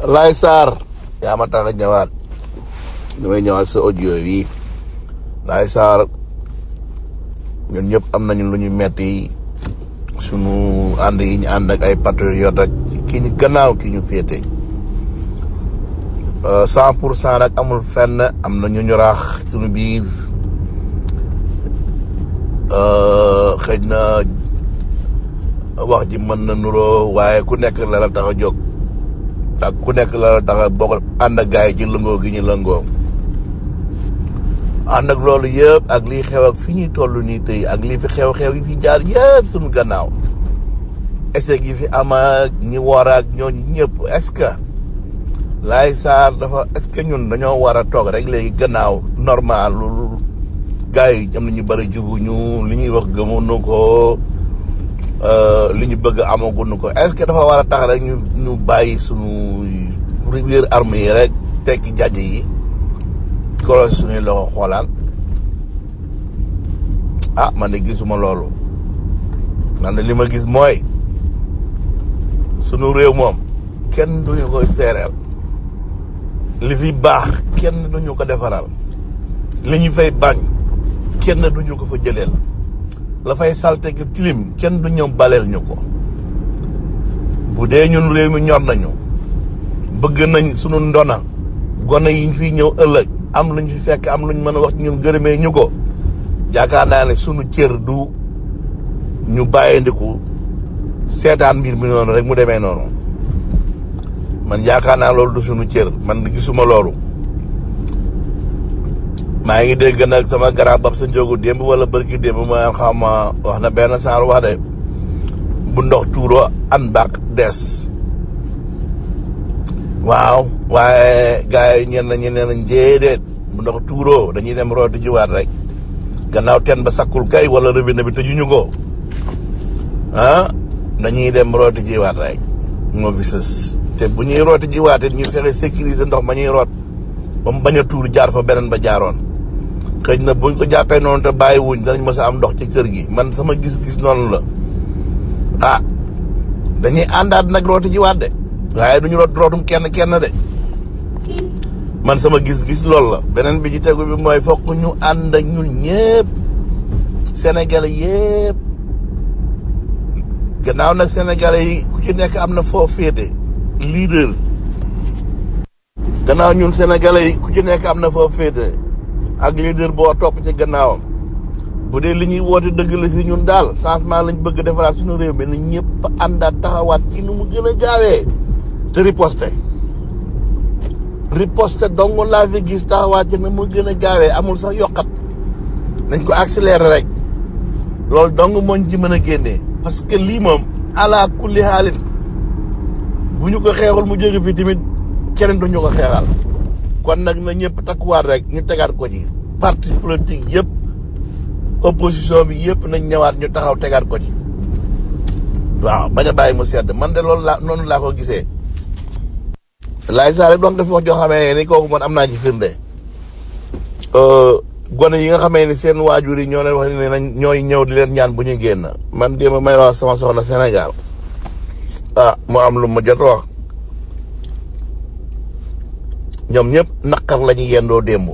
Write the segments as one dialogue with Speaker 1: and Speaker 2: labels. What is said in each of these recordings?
Speaker 1: Laay Sarr yaa ma tax a ñëwaat damay ñëwaat sa audio yi Laay Sarr ñun ñëpp am nañu lu ñu metti sunu ànd yi ñu ànd ak ay patriote ak ki ñu gannaaw ki ñu féete cent pour cent nag amul fenn am na ñu ñu raax sunu biir xëj na wax ji mën na nuroo waaye ku nekk la la tax a jóg ak ku nekk la la tax a bokk ànd ak gaay yi ci lëngoo gi ñu lëngoo ànd ak loolu yëpp ak lii xew ak fi ñuy toll nii tey ak lii fi xew-xew yi fi jaar yëpp suñu gannaaw essai gi fi am ak ñi woor ak ñooñu ñëpp est-ce que Laay Sarr dafa est-ce que ñun dañoo war a toog rek léegi gannaaw normal lu gars yi am na ñu bëri jubuñu li ñuy wax gëmuñu ko li ñu bëgg amaguñu ko est-ce que dafa war a tax rek ñu ñu bàyyi sunu biir arme yi rek tekki jàjj yi koro suñuy loxo xoolaan ah man de gisuma loolu man de li ma gis mooy sunu réew moom kenn duñu koy seereel li fi baax kenn duñu ko defaral li ñu fay bañ kenn duñu ko fa jëleel la fay salte ki tilim kenn du ñëw baleel ñu ko bu dee ñun réew mi ñor nañu bëgg nañ sunu ndona gone yi ñu fiy ñëw ëllëg am luñ fi fekk am luñ mën a wax ñun gërëmee ñu ko yaakaar naa ne sunu cër du ñu bàyyindiku seetaan mbir mi noonu rek mu demee noonu man yaakaar naa loolu du sunu cër man gisuma loolu maa ngi dégg nag sama grand bab sa njóogu démb wala bërki démb ma xam ma wax na benn saar wax de bu ndox tuuroo an baax des waaw waaye gars yi ñenn ñi nee nañ déedéet bu ndox tuuroo dañuy dem rooti jiwaat rek gannaaw teen ba sakkul kay wala robinet bi tëjuñu ko ah dañuy dem rooti jiwaat rek moo fi sës te bu ñuy rooti jiwaat it ñu fexe sécuriser ndox ma ñuy root ba mu bañ a tuur jaar fa beneen ba jaaroon xëy na buñ ko jàppee noonu te bàyyi wuñ danañ mës a am ndox ci kër gi man sama gis-gis noonu la ah dañuy àndaat nag rooti jiwaat de waaye duñu root rootum kenn kenn de man sama gis-gis loolu la beneen bi ci tegu bi mooy fokk ñu ànd ak ñun ñëpp sénégalais yëpp gannaaw nag sénégalais yi ku ci nekk am na foo féete leader gannaaw ñun sénégalais yi ku ci nekk am na foo féete ak leader boo topp ci gannaawam bu dee li ñuy woote dëgg la si ñun daal changement lañ bëgg defaraat suñu réew mi na ñëpp àndaat taxawaat ci nu mu gën a gaawee te riposte riposte dong laa fi gis taxawaat ci nu mu gën a gaawee amul sax yokkat nañ ko accélérer rek loolu dong mooñ ci mën a génnee parce que lii moom ala kulli xaalin bu ñu ko xeexul mu jóge fi tamit keneen du ñu ko xeexal kon nag na ñëpp takkuwaat rek ñu tegaat ko ci parti politique yëpp opposition bi yëpp nañ ñëwaat ñu taxaw tegaat ko ci waaw bañ a bàyyi mu sedd man de loolu laa noonu laa ko gisee laay saa rek donc dafa wax joo xamee ni kooku man am naa ci firnde gone yi nga xamee ni seen waajur yi ñoo leen wax ne nañ ñooy ñëw di leen ñaan bu ñuy génn man démb may wax sama soxna Sénégal ah mu am lu ma jot wax ñoom ñëpp naqar la ñuy yendoo démb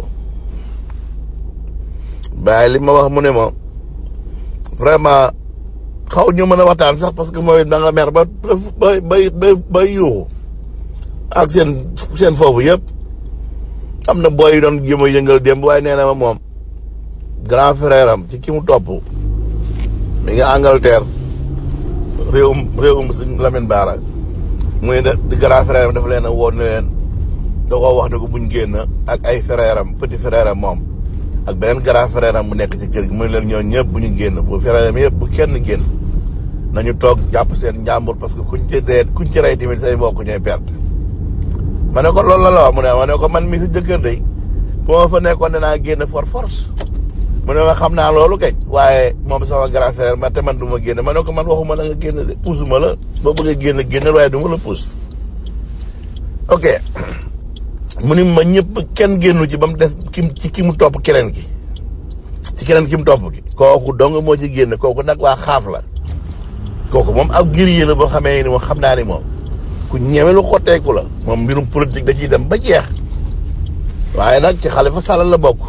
Speaker 1: bàyyi li ma wax mu ne ma vraiment xaw ñu mën a waxtaan sax parce que mooy da nga mer ba ba bay bay yuuxu ak seen seen foofu yëpp am na booy yu doon jéem a yëngal démb waaye nee na ma moom grand frère am ci ki mu topp mi nga Angleterre réewum réewum si Lamine Bara muy ne di grand frère am dafa leen a woon ne leen da koo wax ne ko buñ génn ak ay frère am petit frère am moom ak beneen grand frère am bu nekk ci kër gi muy leen ñoo ñëpp bu ñu génn bu frère am yëpp bu kenn génn nañu toog jàpp seen njàmbur parce que kuñ ci dee kuñ ci rey tamit say mbokk ñooy perte ma ne ko loolu la la wax mu ne ma ne ko man mi sa jëkkër de bu ma fa nekkoon danaa génn for force mu ne ma xam naa loolu kañ waaye moom sama grand frère ma te man du ma génn ma ne ko man waxuma la nga génn de puusuma la boo bëggee génn génnal waaye du ma la puus ok mu ni ma ñëpp kenn génnu ci ba mu des ki ci ki mu topp keneen ki ci keneen ki mu topp ki kooku dong moo ci génn kooku nag waa xaaf la kooku moom ab guerrier la boo xamee ni moom xam naa ni moom ku ñeme lu xotteeku la moom mbirum politique da ciy dem ba jeex waaye nag ci Xalifa Sall la bokk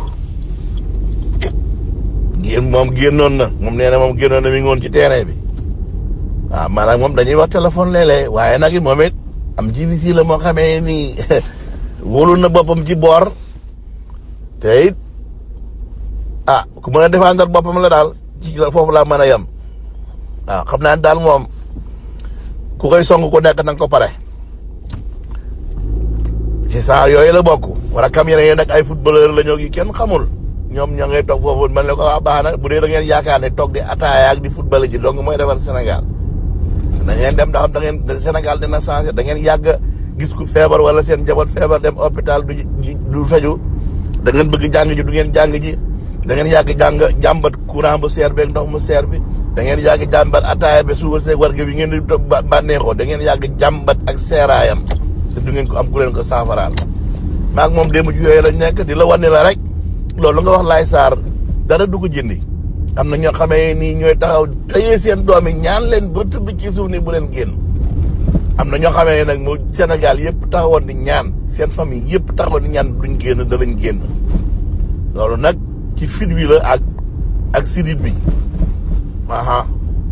Speaker 1: génn moom génnoon na moom nee na moom génnoon na mi ngi woon ci terrain bi waaw maanaam moom dañuy wax téléphone léeg-léeg waaye nag moom it am jibi la moo xamee nii wóolu na boppam ci boor te it ah ku mën a défendre boppam la daal ci foofu laa mën a yem waaw xam naa daal moom ku koy song ku nekk nanga ko pare ci saa yooyu la bokk wala kam yeneen yi nag ay footballeur la ñoo gi kenn xamul ñoom ñoo ngay toog foofu man la ko waa baax na bu dee da ngeen yaakaar ne toog di ataaya ak di football ji donc mooy defar Sénégal da ngeen dem ndax da ngeen Sénégal dina changé da ngeen yàgg gis ku feebar wala seen njaboot feebar dem hôpital du du faju da ngeen bëgg jàng ji du ngeen jàng ji da ngeen yàgg jàng jàmbat courant bu seer beeg ndox mu seer bi da ngeen yàgg jàmbat ataaya ba suukar seeg warge bi ngeen di toog bànneexoo da ngeen yàgg jàmbat ak seeraayam te du ngeen ko am ku leen ko saafaraal maag moom démb ci yooyu lañ nekk di la wane la rek loolu nga wax laay saar dara du ko jëndi am na ñoo xamee nii ñooy taxaw tëyee seen doom yi ñaan leen ba tëdd ci suuf ni bu leen génn am na ñoo xamee nag mu Sénégal yëpp taxawoon di ñaan seen famille yëpp taxawoon di ñaan duñ génn dalañ génn loolu nag ci fit wi la ak ak sidit bi aha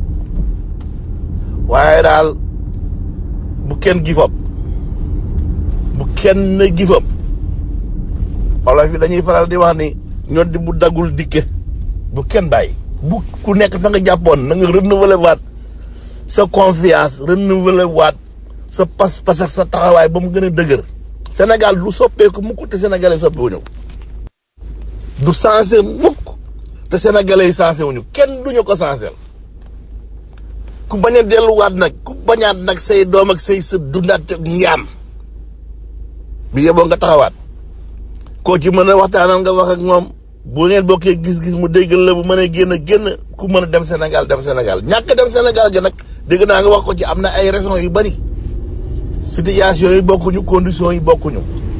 Speaker 1: waaye daal bu kenn gifab bu kenn gifab wolof yi dañuy faral di wax ni ñoo di bu daggul dikke bu kenn bàyyi bu ku nekk fa nga jàppoon na nga renouveler waat sa confiance renouveler waat sa pas-pas ak sa taxawaay ba mu gën a dëgër Sénégal du soppeeku mukk te sénégalais soppeeku ñëw du sensé mukk te sénégalais yi sensé wuñu kenn duñu ko sensé ku bañ a delluwaat nag ku bañaat nag say doom ak say sët dundaat ak njaam bi yeboo nga taxawaat koo ci mën a waxtaanal nga wax ak moom bu ngeen bokkee gis-gis mu déggal la bu mënee génn génn ku mën a dem Sénégal dem Sénégal ñàkk dem Sénégal gi nag dégg naa nga wax ko ci am na ay raisons yu bari situation yi bokkuñu conditions yi bokkuñu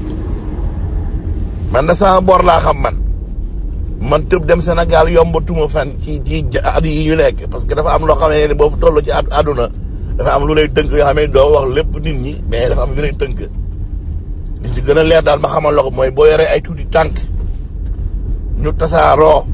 Speaker 1: man da sama bor laa xam man man tëb dem Sénégal yombatuma fan ci ci at yi ñu nekk parce que dafa am loo xamee ne boo fa toll ci àdduna dafa am lu lay tënk yoo xam ne doo wax lépp nit ñi mais dafa am yu lay tënk li ci gën a leer daal ma xamal la ko mooy boo yoree ay tuuti tànk ñu tasaaroo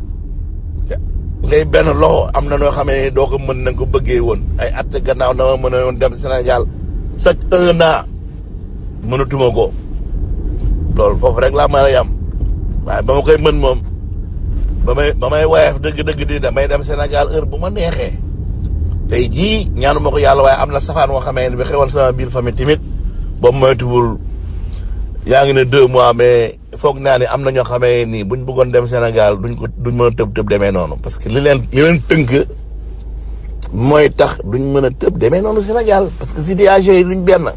Speaker 1: ngay benn loxo am na noo xamee doo ko mën na nga ko bëggee woon ay at gannaaw na ma mën a woon dem Sénégal chaque un an mënatuma ko loolu foofu rek laa mën a yam waaye ba ma koy mën moom ba may ba may woyeef dëgg-dëgg di damay dem Sénégal heure bu ma neexee tey jii ñaanu ma ko yàlla waaye am na safaan woo xamee ne bi xewal sama biir famille tamit boobu moytuwul yaa ngi ne deux mois mais foog naa ne am na ñoo xamee nii buñ bëggoon dem Sénégal duñ ko duñ mën a tëb tëb demee noonu parce que li leen li leen tënk mooy tax duñ mën a tëb demee noonu Sénégal parce que situation yi duñ benn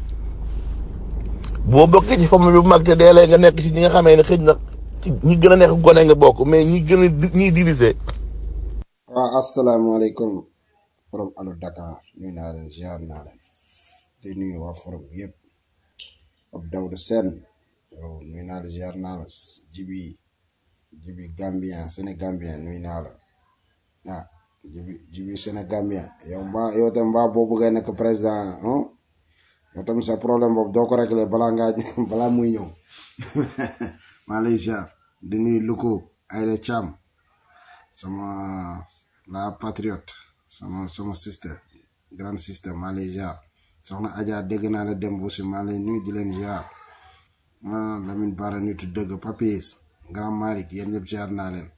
Speaker 1: boo bokkee ci famille bu mag te deelee nga nekk ci ñi nga xamee ne xëj na ñi gën a nekk gone nga bokk mais ñi gën a ñiy divisé.
Speaker 2: waaw asalaamaaleykum forum Allo Dakar nuyu naa leen ziar naa leen di nuyu waa forum yëpp ab Dawda Sène yow nuyu naa la ziar naa la jibi jibi Gambien Sénégambien nuyu naa la ah jibi jibi Sénégambien yow mbaa yow tam mbaa boo bëggee nekk président yow tam sa problème boobu doo ko réglé balaa ngaa balaa muy ñëw maa lay ziar di nuyu Luko Aïda Thiam sama la patriote sama sama sister grande sister maa lay ziar soxna Adja dégg naa la dem aussi maa lay nuyu di leen ziar ah Lamine Bara nitu dëgg Papis grand Malick yéen ñëpp ziar naa leen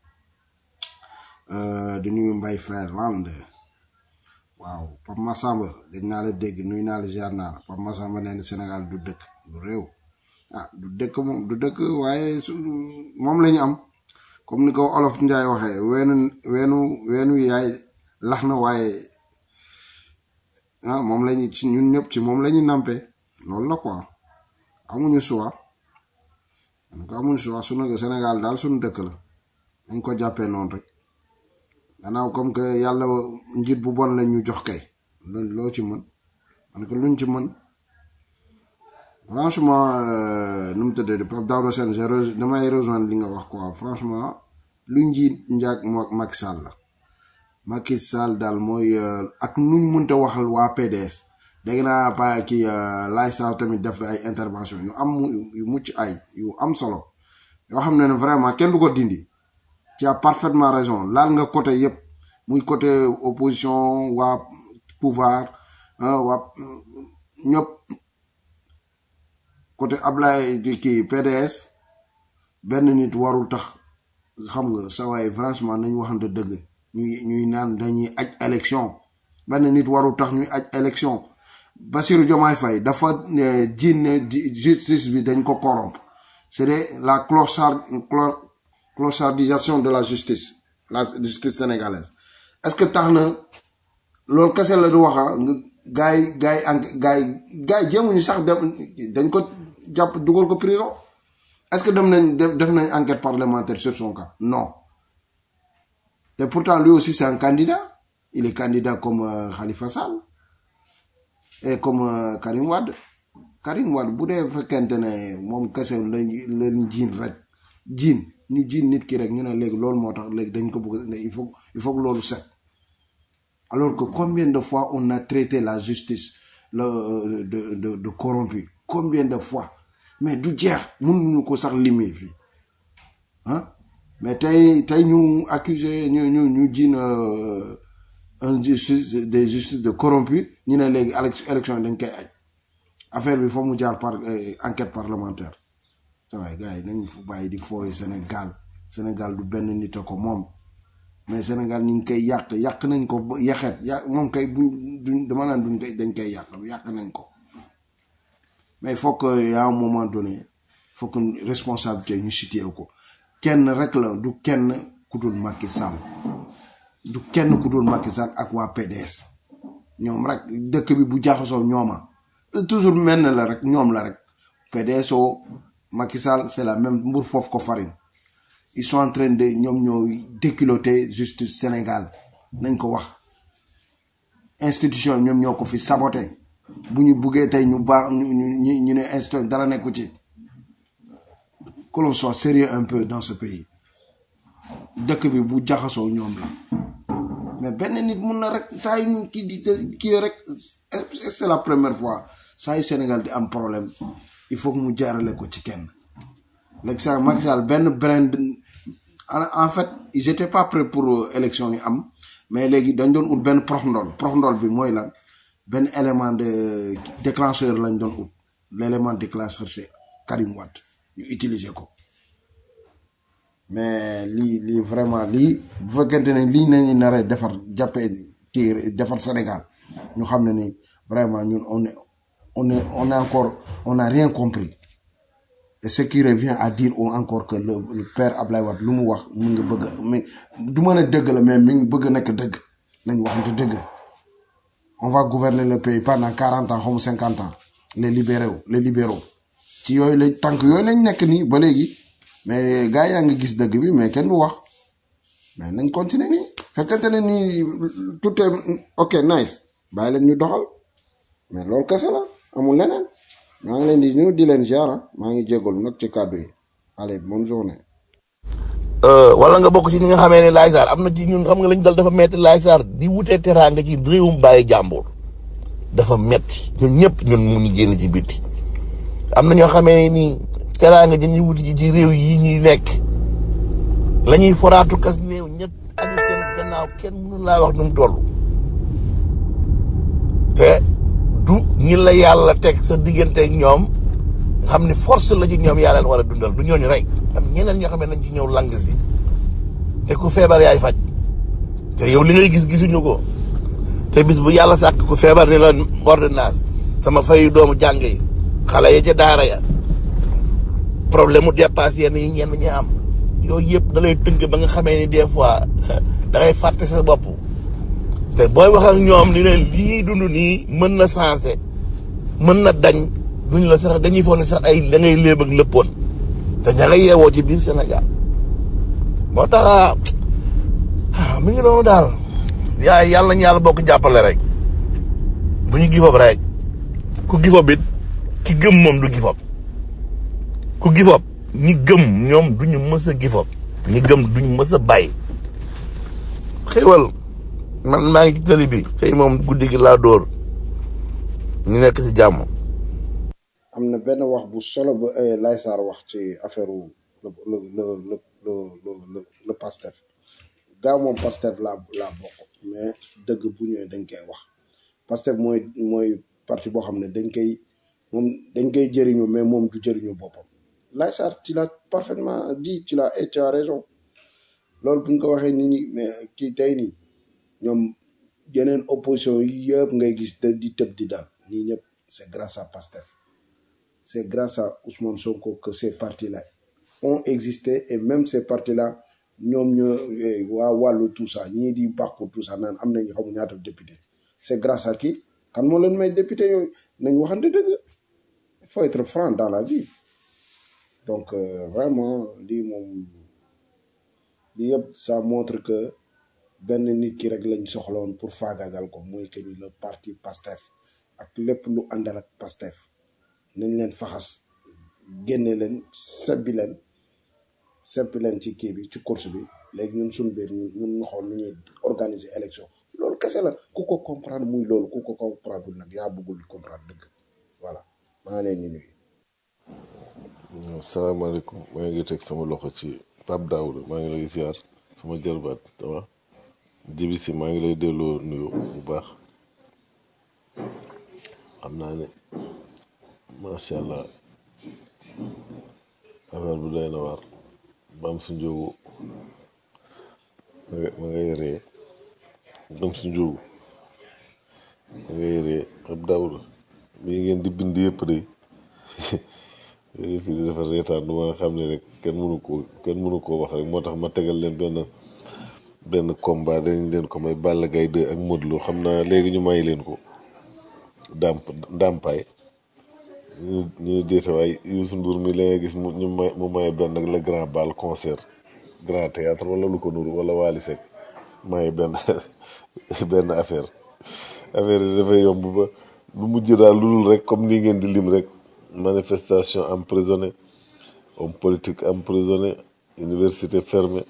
Speaker 2: di nuyu Mbaye Fairland waaw Pape Massamba dañ naa la dégg nuyu naa la ziar naa la Pape Massamba nee na Sénégal du dëkk du réew ah du dëkk moom du dëkk waaye su moom la ñu am comme ni ko olof Njaay waxee weenu weenu weenu yaay lax na waaye ah moom lañu ci ñun ñëpp ci moom la ñu nampé loolu la quoi amuñu choix en ko amuñu choix sunu Sénégal daal suñu dëkk la dañ ko jàppee noonu rek gannaaw comme que yàlla njiit bu bon la ñu jox kay loolu loo ci mën man ko luñ ci mën franchement nu mu tëddee Pape Daouda Sène je damay rejoindre li nga wax quoi franchement lu njiit njaag moo Macky Sall la Macky Sall daal mooy ak nuñ mënta waxal waa PDS dégg naa pa kii laay saa tamit def ay intervention yu am yu mucc ay yu am solo yoo xam ne ne vraiment kenn du ko dindi tu as parfaitement raison laal nga côté yëpp muy côté opposition waa pouvoir waa ñëpp côté Ablaye di kii PDS benn nit warul tax xam nga sa waay franchement nañu waxante dëgg ñuy ñuy naan dañuy aj élection benn nit warul tax ñuy aj élection Bassirou Diomaye Faye dafa jiin ne justice bi dañ ko corrompre c'est la clochard clochardisation de la justice la justice sénégalaise est-ce que tax na loolu kese la du waxa gars yi gars yi enquête gars yi gars yi jéemuñu sax dem dañ ko jàpp dugal ko prison est-ce que dem nañ def nañ enquête parlementaire sur son cas non et pourtant lui aussi c'est un candidat il est candidat comme euh, Khalifa Sall et comme euh, Karim Wade Karim Wade bu dee fekkente ne moom kese lañ leen jiin rek jiin ñu jiin nit ki rek ñu ne léegi loolu moo tax léegi dañ ko bëgg ne il faut il faut que loolu set alors que combien de fois on a traité la justice le de de de corrompu combien de fois mais du jeex mënuñu ko sax limee fii ah mais tey tey ñu accusé ñu ñu ñu jiin un justice des justices de corrompu ñu ne léegi élection yi dañ koy aj affaire bi foog mu jaar par enquête parlementaire sa waay gars yi nañ fu bàyyi di fooy Sénégal Sénégal du benn nit a ko moom mais Sénégal ñu ngi koy yàq yàq nañ ko ba yaxeet yàq moom kay buñ duñ dama naan duñ koy dañ koy yàq yàq nañ ko mais il faut que y a un moment donné il faut que responsabilité ñu situé ko kenn rek la du kenn ku dul Macky Sall du kenn ku dul Macky Sall ak waa PDS ñoom rek dëkk bi bu jaxasoo ñooma toujours mel na la rek ñoom la rek PDSO Macky Sall c'est la même mbur foofu ko farine ils sont en train de ñoom ñooy déculotter justice Sénégal nañ ko wax institution ñoom ñoo ko fi saboté bu ñu buggee tey ñu baax ñu ñu ñu ne institution dara nekku ci que l'on soit sérieux un peu dans ce pays dëkk bi bu jaxasoo ñoom la mais benn nit mun na rek saa yu kii di kii rek c'est la première fois saa yu Sénégal di am problème il faut que mu jaarale ko ci kenn léegi sax Macky Sall benn brin en fait ils étaient pas prêts pour élection yi am mais léegi dañ doon ut benn prox ndool prox ndool bi mooy lan benn élément de déclencheur lañ doon ut l'élément déclencheur c'est Karim Wade ñu utiliser ko mais lii lii vraiment lii bu fekkente ne lii nañu naree defar jàppee kii defar Sénégal ñu xam ne ni vraiment ñun on est on est on est encore on n'a rien compris et ce qui revient à dire encore que le le père Ablaye Wade lu mu wax mu ngi bëgg mais du mën a dëgg la mais mi ngi bëgg nekk dëgg nañ waxante dëgg on va gouverner le pays pendant quarante ans xaw ma cinquante ans les libéraux les libéraux ci yooyu lañ tànk yooyu lañ nekk nii ba léegi mais gars yaa ngi gis dëgg bi mais kenn du wax mais nañ continuer nii fekkente ne nii tout est ok nice bàyyi leen ñu doxal mais loolu kese la amul leneen maa ngi leen di nuyu di leen ziara maa ngi jégalu nag ci kàddu yi allez bonne journée.
Speaker 1: wala nga bokk ci ñi nga xamee ne Laye Sarr am na ci ñun xam nga lañ dal dafa metti Laye Sarr di wutee teraanga ci réewum bàyyi jàmbur dafa metti ñun ñëpp ñun mu ñu génn ci bitti am na ñoo xamee ni teraanga ji ñuy wuti ci réew yi ñuy nekk la ñuy foraatu kas néew ñett aju seen gannaaw kenn mënu laa wax nu mu toll te du ñi la yàlla teg sa diggante ak ñoom xam ni force la ci ñoom yàlla leen war a dundal du ñooñu rek am ñeneen ñoo xam ne nañ ci ñëw lang si te ku feebar yaay faj te yow li ngay gis gisuñu ko te bis bu yàlla sàkk ku feebar ni la ordonnance sama fayu doomu jàng yi xale ya ca daara ya problème mu dépasse yenn yi ñenn ñi am yooyu yëpp da lay tënk ba nga xamee ni des fois da ngay fàtte sa bopp te booy wax ak ñoom ni leen lii dund nii mën na changé mën na dañ duñ la sax dañuy foog ne sax ay da ngay léeb ak lëppoon te ña nga yeewoo ci biir Sénégal moo tax mi ngi noonu daal yaa yàlla ñu yàlla bokk jàppale rek bu ñu gifob rek ku gifob it ki gëm moom du gifob ku gifob ñi gëm ñoom duñu mës a gifob ñi gëm duñu mës a bàyyi xéwal man maa ngi ci tali bi xëy moom guddi gi laa dóor ñu nekk ci jàmm.
Speaker 2: am na benn wax bu solo bu eh, Laye Sarr wax ci affaire le le le le le le le le Pastef gaaw moom Pastef laa laa bokk mais dëgg bu ñëwee dañ koy wax Pastef mooy mooy parti boo xam ne dañ koy moom dañ koy jëriñoo mais moom du jëriñoo boppam Laye Sarr tu l'as parfaitement dit tu l'as et tu as raison loolu bu ñu ko waxee nit ñi mais kii tey nii ñoom yeneen opposition yi yëpp ngay gis te di tëb di daal ñii ñëpp c'est grâce à Pastef c'est grâce à Ousmane Sonko que ces partis-là ont existé et même ces partis-là ñoom ñoo eh, waa wàllu tout ça ñii di bàkku tout ça naan am nañu xamu ñaata député c'est grâce à qui kan moo leen may député yooyu nañ waxante dëgg il faut être franc dans la vie donc euh, vraiment lii moom lii yëpp ça montre que benn nit ki rek lañ soxlawoon pour faagaagal ko mooy que ni le parti Pastef ak lépp lu àndal ak Pastef nañ leen faxas génne leen sebbi leen seppi leen ci kii bi ci course bi léegi ñun suñu biir ñun ñun ñu xool nu ñuy organiser élection loolu kese la ku ko comprendre muy loolu ku ko comprendre nag yaa bëggul comprendre dëgg voilà maa ngi leen di nuyu.
Speaker 3: asalaamaaleykum maa ngi teg sama loxo ci Pape Daouda maa ngi lay ziar sama jarbaat dama jibi si maa ngi lay delloo nuyu bu baax xam naa ne macha allah affaire bu doy na waar bam su njóogu ma nga- ma ngay ree bam su njóogu ma ngay ree Pape Daouda lii ngeen di bind yëpp de fii di dafa reetaan du ma nga xam ne rek kenn mënu koo kenn mënu koo wax rek moo tax ma tegal leen benn benn combat dañ leen ko may Balla Gaye 2 ak Modou Lo xam naa léegi ñu may leen ko dàmp ndàmpaay ñu ñu déete waay Youssou Ndour mi la nga gis mu ñu may mu maye benn ak le grand bal concert grand théâtre wala lu ko nuru wala Wally Seck maye benn benn affaire affaire yi dafay yomb ba lu mujj daal lu dul rek comme nii ngeen di lim rek manifestation emprisonné homme politique emprisonné université fermée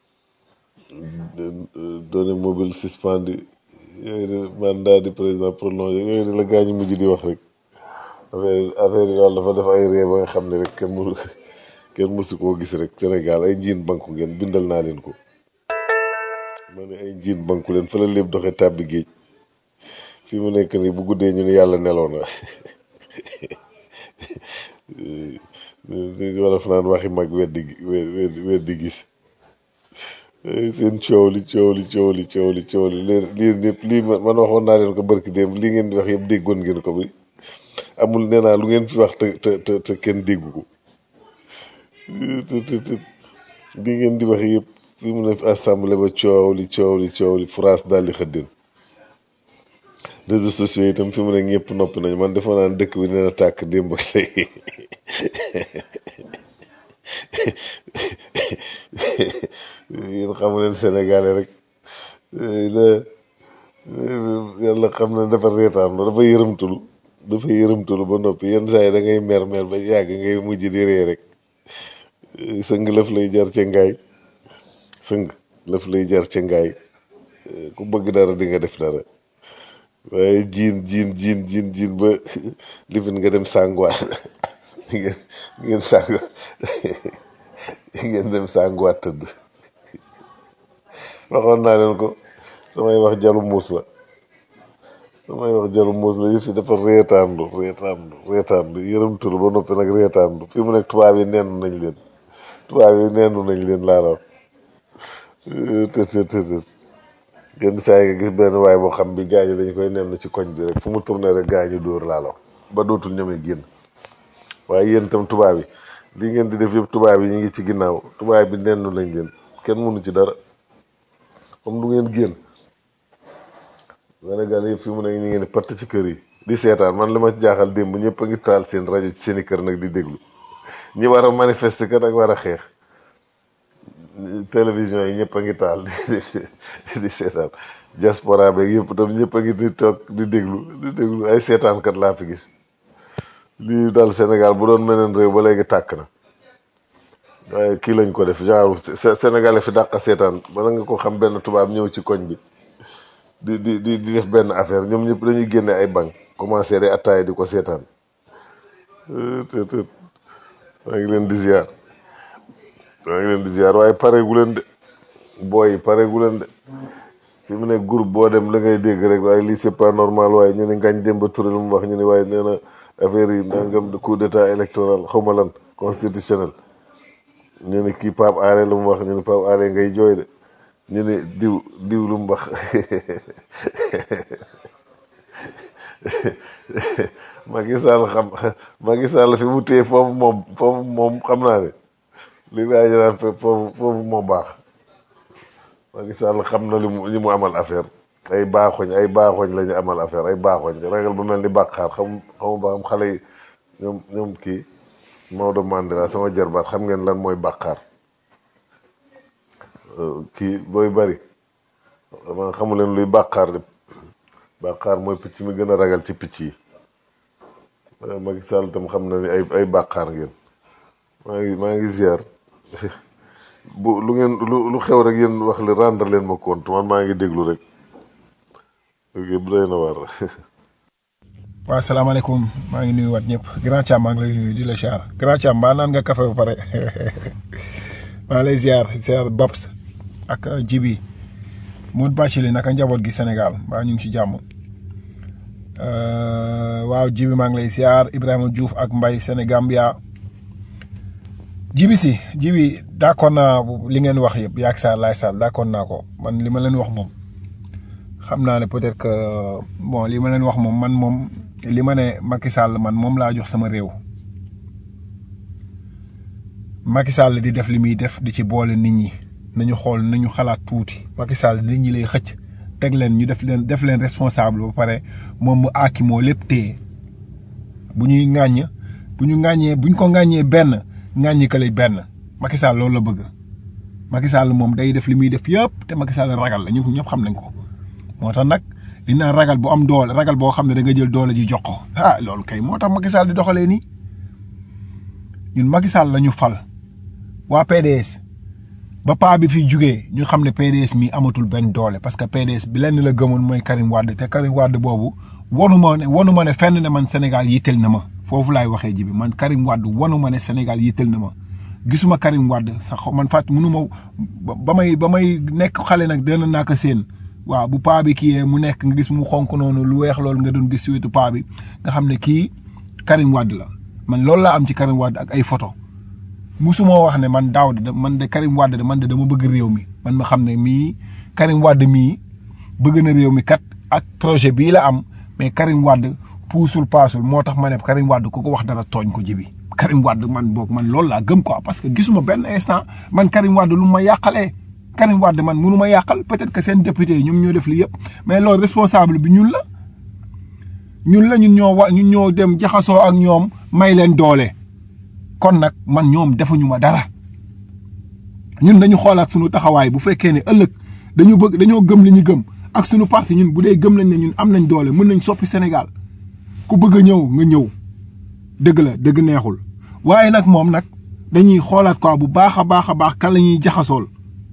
Speaker 3: données mobiles suspendues yooyu de mandat du président prolongé yooyu de la gaañu mujj di wax rek affaire affaire yi daal dafa def ay ree ba nga xam ne rek kenn mënu kenn mësu koo gis rek Sénégal ay njiin banku ngeen bindal naa leen ko ma ne ay njiin banku leen fa la lépp doxee tàbbi géej fii mu nekk nii bu guddee ñu ne yàlla neloo na di wala fa naan waxi mag weddi gi weddi weddi gis seen coow li coow li coow li coow li coow li lii lii ñëpp lii man man waxoon naa leen ko barki démb lii ngeen di wax yëpp déggoon ngeen ko bi amul nee naa lu ngeen fi wax te te te te kenn déggu ko te te te lii ngeen di wax yëpp fi mu ne assemblée ba coow li coow li coow li France daal di xëddeen réseaux sociaux yi itam fi mu ne ñëpp noppi nañu man defoon naa ne dëkk bi nee na tàkk démb ak tey yéen xamu leen sénégalais rek la yàlla xam ne dafa reetaan dafa yërëmtulu dafa yërëmtulu ba noppi yenn saa yi da ngay mer mer ba yàgg ngay mujj di ree rek sëng lëf lay jar ca ngaay sëng lëf lay jar ca ngaay ku bëgg dara di nga def dara waaye jiin jiin jiin jiin jiin ba lifin nga dem sànguwaat ngeen ngeen sàngu ngeen dem sànguwaat tëdd waxoon naa leen ko samay wax jalu muus la samay wax jalu muus la yëf yi dafa reetaandu reetaandu reetaandu yërëmtul ba noppi nag reetaandu fi mu nekk tubaab yi nennu nañ leen tubaab yi nennu nañ leen laa la wax të të të të yenn saa yi nga gis benn waay boo xam bi gaañu dañu koy nenn ci koñ bi rek fu mu tourné rek gaañu dóor laa la wax ba dootul ñemee génn waaye yéen itam tubaab yi lii ngeen di def yëpp tubaab yi ñu ngi ci ginnaaw tubaab bi nennu lañ leen kenn mënu ci dara comme du ngeen génn Sénégal yëpp fi mu ne ñu ngeen di patt ci kër yi di seetaan man li ma jaaxal démb ñëpp a ngi taal seen rajo ci seen i kër nag di déglu ñi war a manifester kat ak war a xeex télévision yi ñëpp a ngi taal di di seetaan diaspora beeg yëpp tam ñëpp a ngi di toog di déglu di déglu ay seetaankat laa fi gis lii daal Sénégal bu doon meneen réew ba léegi tàkk na waaye kii lañ ko def genre Sénégalais fi dàq seetaan bala nga ko xam benn tubaab ñëw ci koñ bi di di di di def benn affaire ñoom ñëpp dañuy génne ay bank commencé day attaaya di ko seetaan te te maa ngi leen di ziar maa ngi leen di ziar waaye pareegu leen de booy yi pareegu leen de fi mu nekk groupe boo dem la ngay dégg rek waaye lii c'est pas normal waaye ñu ne Ngagne Demba Touré lu mu wax ñu ne waaye nee na affaire yi nangam de coup d'état électoral xaw ma lan constitutionnel ñu ne kii Pape Alé lu mu wax ñu ne Pape Alé ngay jooy de ñu ne diw diw lu mu wax Macky Sall xam Macky Sall fi mu téye foofu moom foofu moom xam naa ne li nga ñu naan foofu foofu moo baax Macky Sall xam na li mu li mu amal affaire ay baaxoñ ay baaxoñ la ñu amal affaire ay baaxoñ ragal bu mel ni bàqaar xam xamu ba xam xale yi ñoom ñoom kii Maodo Mandela sama jarbaat xam ngeen lan mooy bàqaar kii booy bari dama xamu leen luy bàqaar de bàqaar mooy picc mi gën a ragal ci picc yi Macky Sall tam xam na ni ay ay bàqaar ngeen maa ngi maa ngi ziar bu lu ngeen lu lu xew rek yéen wax li rendre leen ma compte man maa ngi déglu rek ok bu doy na war
Speaker 4: waaw salaamaaleykum maa ngi nuyu waat ñëpp grand Thiam maa ngi lay nuyu di la ziar grand Thiam mbaa naan nga café ba pare maa ngi lay ziar ziar Babs ak Jibi Modou Bachili naka njaboot gi Sénégal mbaa ñu ngi ci jàmm waaw Jibi maa ngi lay ziar Ibrahima Diouf ak Mbaye Sénégambia Jibi si Jibi d'accord naa li ngeen wax yëpp yaag Sarr laay Sarr d'accord naa ko man li ma leen wax moom xam naa ne peut-être que bon li ma leen wax moom man moom li ma ne Macky Sall man moom laa jox sama réew Macky Sall di def li muy def di ci boole nit ñi nañu xool nañu xalaat tuuti Macky Sall nit ñi lay xëcc teg leen ñu def leen def leen responsable ba pare moom mu aaki moo lépp téye bu ñuy ŋàññ bu ñu ŋàññee bu ñu ko ŋàññee benn ŋàññi ka lay benn Macky Sall loolu la bëgg Macky Sall moom day def li muy def yëpp te Macky Sall ragal la ñëpp ñëpp xam nañ ko moo tax nag li naan ragal bu am doole ragal boo xam ne da nga jël doole ji jox ko ah loolu kay moo tax Macky Sall di doxalee nii ñun Macky Sall la ñu fal waa PDS ba paa bi fi jugee ñu xam ne PDS mi amatul benn doole parce que PDS bi lenn la gëmoon mooy Karim Wade te Karim Wade boobu wanu ma ne wanu ma ne fenn ne man Sénégal yitteel na ma foofu laay waxee ji bi man Karim Wade wanu ma ne Sénégal yitteel na ma gisuma Karim Wade sax man fàtt mënu ma ba may ba may nekk xale nag dana naa ko seen waaw bu paa bi kii mu nekk nga gis mu xonk noonu lu weex loolu nga doon gis ci wetu paa bi nga xam ne kii Karim Wade la man loolu laa am ci Karim Wade ak ay photo musuma wax ne man daaw de man de Karim Wade de man de dama bëgg réew mi man ma xam ne mii Karim Wade mii bëgg na réew mi kat ak projet bii la am mais Karim Wade puusul paasul moo tax ma ne Karim Wade ku ko wax dara tooñ ko jibi Karim Wade man boog man loolu laa gëm quoi parce que gisuma benn instant man Karim Wade lu ma yàqalee Karim Wade man mënu ma yàqal peut-être que seen député yi ñoom ñoo def li yëpp mais loolu responsable bi ñun la ñun la ñun ñoo wa ñun ñoo dem jaxasoo ak ñoom may leen doole kon nag man ñoom defuñu ma dara ñun dañu xoolaat suñu taxawaay bu fekkee ne ëllëg dañu bëgg dañoo gëm li ñu gëm ak suñu parti ñun bu dee gëm nañ ne ñun am nañ doole mën nañ soppi Sénégal ku bëgg a ñëw nga ñëw dëgg la dëgg neexul waaye nag moom nag dañuy xoolaat quoi bu baax a baax a baax kan la ñuy jaxasool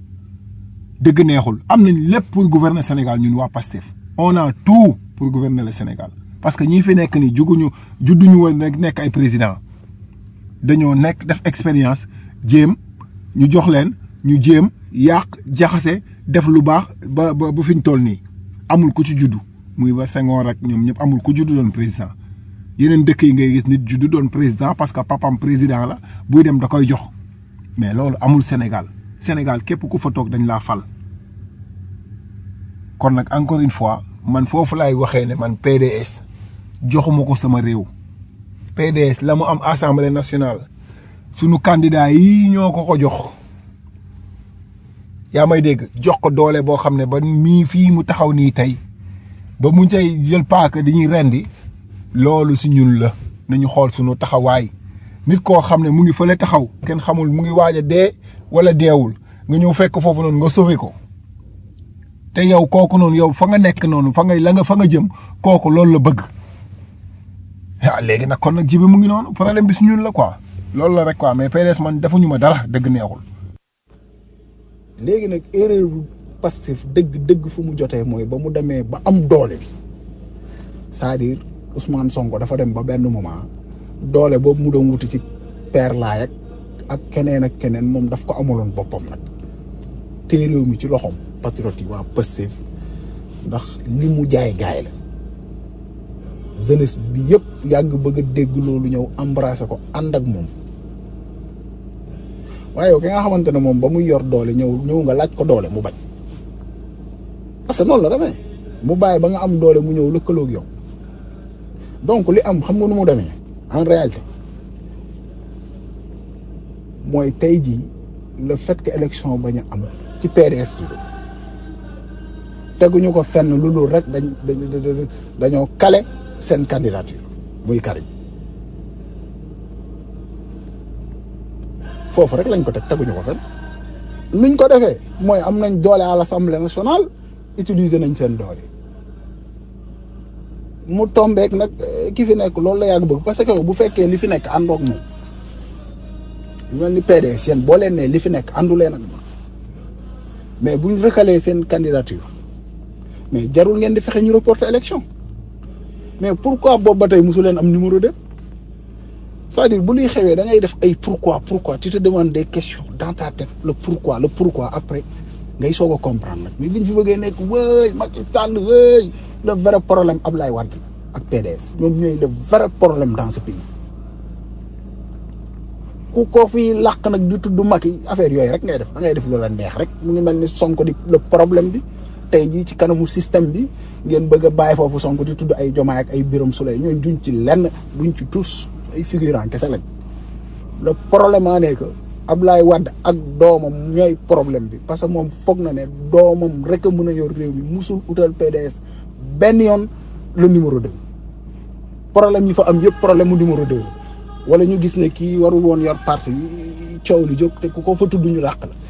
Speaker 4: dëgg neexul am nañ lépp pour gouverner Sénégal ñun waa PASTEF on a tout pour gouverner le Sénégal parce que ñi fi nekk ni juguñu judduñu woon nekk ay président dañoo nekk def expérience jéem ñu jox leen ñu jéem yàq jaxase def lu baax ba ba ba fi ñu toll nii amul ku ci juddu muy ba Senghor ak ñoom ñëpp amul ku juddu doon président yeneen dëkk yi ngay gis nit juddu doon président parce que papam président la buy dem da koy jox mais loolu amul Sénégal Sénégal képp ku fa toog dañ laa fal. kon nag encore une fois man foofu laay waxee ne man PDS joxuma ko sama réew. PDS la mu am assemblée nationale sunu candidat yi ñoo ko ko jox yaa may dégg jox ko doole boo xam ne ba mii fii mu taxaw nii tey ba mu tey jël paaka di ñuy rendi loolu si ñun la nañu xool sunu taxawaay nit koo xam ne mu ngi fële taxaw kenn xamul mu ngi waaj a dee wala deewul nga ñëw fekk foofu noonu nga sauvé ko te yow kooku noonu yow fa nga nekk noonu fa nga la nga fa nga jëm kooku loolu la bëgg. ah léegi nag kon nag jibe mu ngi noonu problème bi su ñun la quoi loolu la rek quoi mais PDS man defuñu ma dara dëgg neexul.
Speaker 5: léegi nag erreur Pastef dëgg dëgg fu mu jotee mooy ba mu demee ba am doole bi c'est-à-dire Ousmane Sonko dafa dem ba benn moment doole boobu mu doon wuti ci père laay ak ak keneen ak keneen moom daf ko amaloon boppam nag te réew mi ci loxoom patriote yi waa Pastef ndax li mu jaay gaay la jeunesse bi yëpp yàgg bëgg a dégg loolu ñëw embrasser ko ànd ak moom waaye yow ki nga xamante ne moom ba muy yor doole ñëw ñëw nga laaj ko doole mu bañ parce que noonu la demee mu bàyyi ba nga am doole mu ñëw lëkkaloog yow donc li am xam nga nu mu demee en réalité mooy tey jii le fait que élection bañ a am ci PDS bi teguñu ko fenn lu dul rek dañ dañ dañoo kale seen candidature muy Karim foofu rek lañ ko teg teguñu ko fenn nuñ ko defee mooy am nañ doole à l'Assemblée nationale utiliser nañ seen doole mu tombeek nag ki fi nekk loolu la yàgg bëgg parce que bu fekkee li fi nekk àndoog moom lu mel ni PDS yéen boo leen ne li fi nekk àndu leen ak moom mais buñ recaler seen candidature mais jarul ngeen di fexe ñu reporter élection mais pourquoi boobu ba tey mosu leen am numéro deux c'est-à-dire bu luy xewee da ngay def ay pourquoi pourquoi tu te demandes des questions dans ta tête le pourquoi le pourquoi après ngay soog a comprendre nag mais biñ fi bëggee nekk wëy Macky Sall wëy le vrai problème Ablaye Wade ak PDS ñoom ñooy le vrai problème dans ce pays ku ko fi làq nag di tudd Macky affaire yooyu rek ngay def da ngay def loola neex rek mu ngi mel ni Sonko di le problème bi tey jii ci kanamu système bi ngeen bëgg a bàyyi foofu Sonko di tudd ay Jomaay ak ay Birame Souleye ñooñ duñ ci lenn duñ ci tous ay figurant kese lañ le problème a ne que Ablaye Wade ak doomam ñooy problème bi parce que moom foog na ne doomam rek a mën a yor réew mi musul utal PDS benn yoon le numéro deux problème yi fa am yëpp problème mu numéro deux wala ñu gis ne kii warul woon yor parti bi coow li jóg te ku ko fa tudd ñu làq la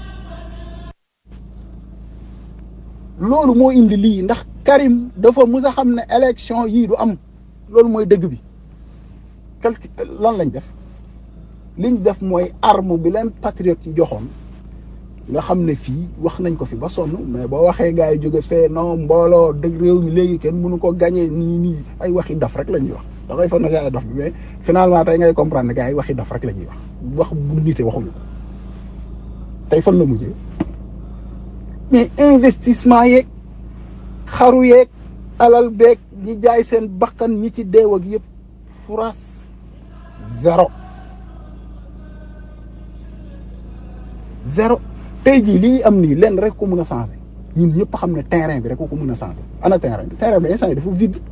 Speaker 5: loolu moo indi lii ndax Karim dafa mus a xam ne élection yii du am loolu mooy dëgg bi quelque lan lañ def liñ def mooy arme bi leen patriote yi joxoon nga xam ne fii wax nañ ko fi ba sonn mais boo waxee gars yi jóge fee non mbooloo dëgg réew mi léegi kenn mënu ko gagné nii nii ay waxi dof rek la ñuy wax da ngay foog ne gars yi dof bi mais finalement tey ngay comprendre ne gars yi waxi dof rek la ñuy wax wax bu nite waxuñu ko tey fan la mujjee mais investissement yeeg xaru yeeg alal beeg ñi jaay seen bakkan ñi ci deew ak yëpp France zéro zéro tey jii lii am nii lenn rek ko mën a changer ñun ñëpp xam ne terrain bi rek ko mën a changer ana terrain bi terrain bi instant yi dafa vide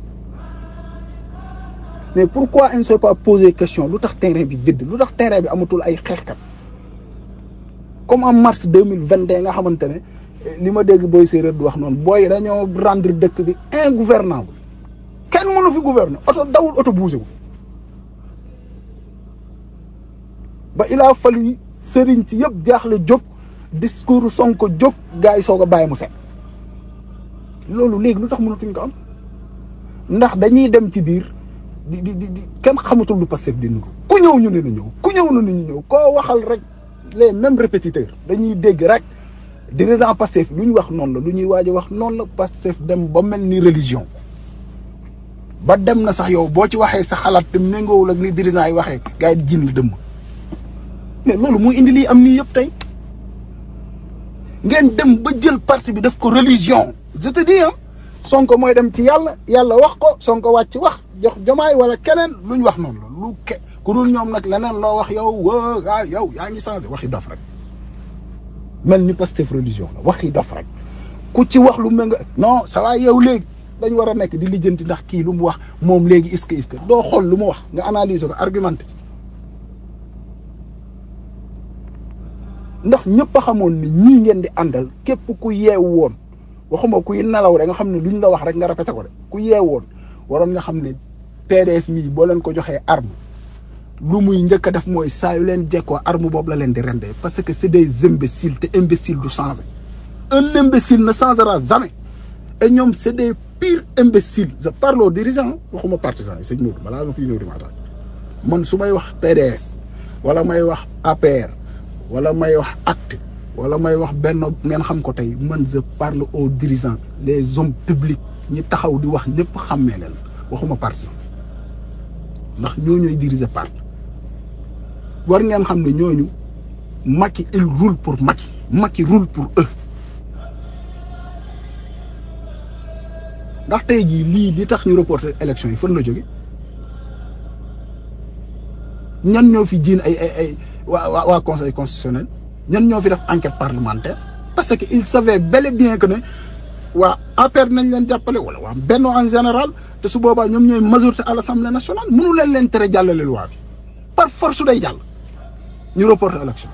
Speaker 5: mais pourquoi on ne s'est pas posé question lu tax terrain bi vide lu tax terrain bi amatul ay xeexkat comme en mars deux mille vingt et un nga xamante ne li ma dégg booy séeréer di wax noonu booy dañoo rendre dëkk bi ingouvernable kenn mënu fi gouverner oto dawul oto bougé wu ba il a fallu sëriñ si yëpp jaaxle jóg discours Sonko jóg gars yi soog a bàyyi mu set loolu léegi lu tax mënatuñ ko am ndax dañuy dem ci biir di di di kenn xamatul lu Pastef di nuru ku ñëw ñu ne na ñëw ku ñëw na ñu ñëw koo waxal rek les mêmes répétiteurs dañuy dégg rek dirigeant Pastef lu ñu wax noonu la lu ñuy waaj a wax noonu la Pastef dem ba mel ni religion ba dem na sax yow boo ci waxee sa xalaat te méngoowul ak ni dirigeant yi waxee gars yi jin la dëmm mais loolu moo indi lii am nii yëpp tey ngeen dem ba jël parti bi def ko religion je te dis ah Sonko mooy dem ci yàlla yàlla wax ko Sonko wàcc wax jox jomaay wala keneen lu ñu wax noonu la lu ke ku dul ñoom nag leneen loo wax yow waa ah yow yaa ngi changé waxi dof rek mel ni Pastef religion la waxi dof rek ku ci wax lu ménga non ça va yow léegi dañ war a nekk di lijjanti ndax kii lu mu wax moom léegi est-ce que est-ce que doo xool lu mu wax nga analyser ko argumenté ci ndax ñëpp a xamoon ni ñii ngeen di àndal képp ku yeew woon waxuma kuy nelaw rek nga xam ne luñ la wax rek nga répété ko de ku yeew woon waroon nga xam ne PDS mii boo leen ko joxee arme lu muy njëkk a def mooy saa yu leen jekkoo arme boobu la leen di rendee parce que c'est des imbéciles te imbécile du changer un imbécile ne changera jamais et ñoom c'est des pires imbéciles je parle aux dirigeants waxuma partisans yi sëñ Modou balaa nga fiy ñëw di ma attaque man su may wax PDS wala may wax APR wala may wax acte wala may wax benn ngeen xam ko tey man je parle aux dirigeants les hommes publics ñi taxaw di wax ñëpp xàmmee leen waxuma parti sax ndax ñoo ñooy diriger parti war ngeen xam ne ñooñu Macky il roule pour Macky Macky roule pour eux ndax tey jii lii li tax ñu reporter élection yi fan la jóge ñan ñoo fi jiin ay ay ay waa waa waa conseil constitutionnel ñan ñoo fi def enquête parlementaire parce que il savait bel et bien que ne waa APR nañ leen jàppale wala waa Benno en général te su boobaa ñoom ñooy majorité à l'Assemblée nationale mënu leen leen tere jàllale loi bi par force day jàll ñu reporter élection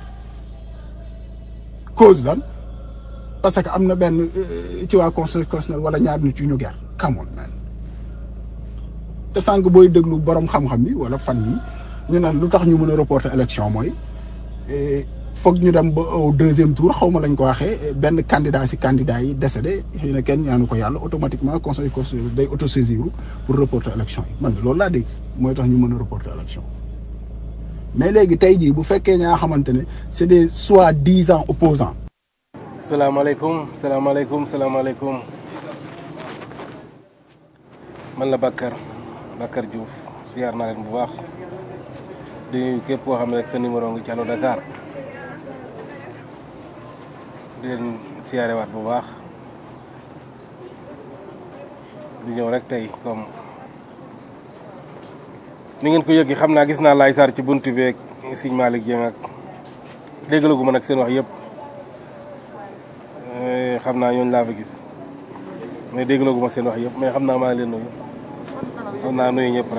Speaker 5: cause dan parce que am na benn ci waa conseil constitutionnel wala ñaar nit yu ñu ger come on man te sànq booy déglu borom xam-xam yi wala fan yi ñu naan lu tax ñu mën a reporter élection mooy foog ñu dem ba au deuxième tour xaw ma lañ ko waxee benn candidat si candidat yi décédé xëy na kenn ñaanu ko yàlla automatiquement conseil constitutionnel day autosaisir pour reporter élection yi man loolu laa dégg mooy tax ñu mën a reporter élection mais léegi tey jii bu fekkee ñaa xamante ne c'est des soi-disant opposants
Speaker 6: salaamaaleykum salaamaaleykum salaamaaleykum man la Bakar Bakar Diouf siyaar naa leen bu baax di nuyu képp koo xam ne rek sa numéro ngi ci Allo Dakar di leen siyaarewaat bu baax di ñëw rek tey comme ni ngeen ko yëgee xam naa gis naa Laye Sarr ci buntu beeg Sëñ Malick Dieng ak déggalagu ma nag seen wax yëpp xam naa ñooñu laa fa gis mais déggalagu ma seen wax yëpp mais xam naa maa ngi leen nuyu xam naa nuyu ñëpp rek.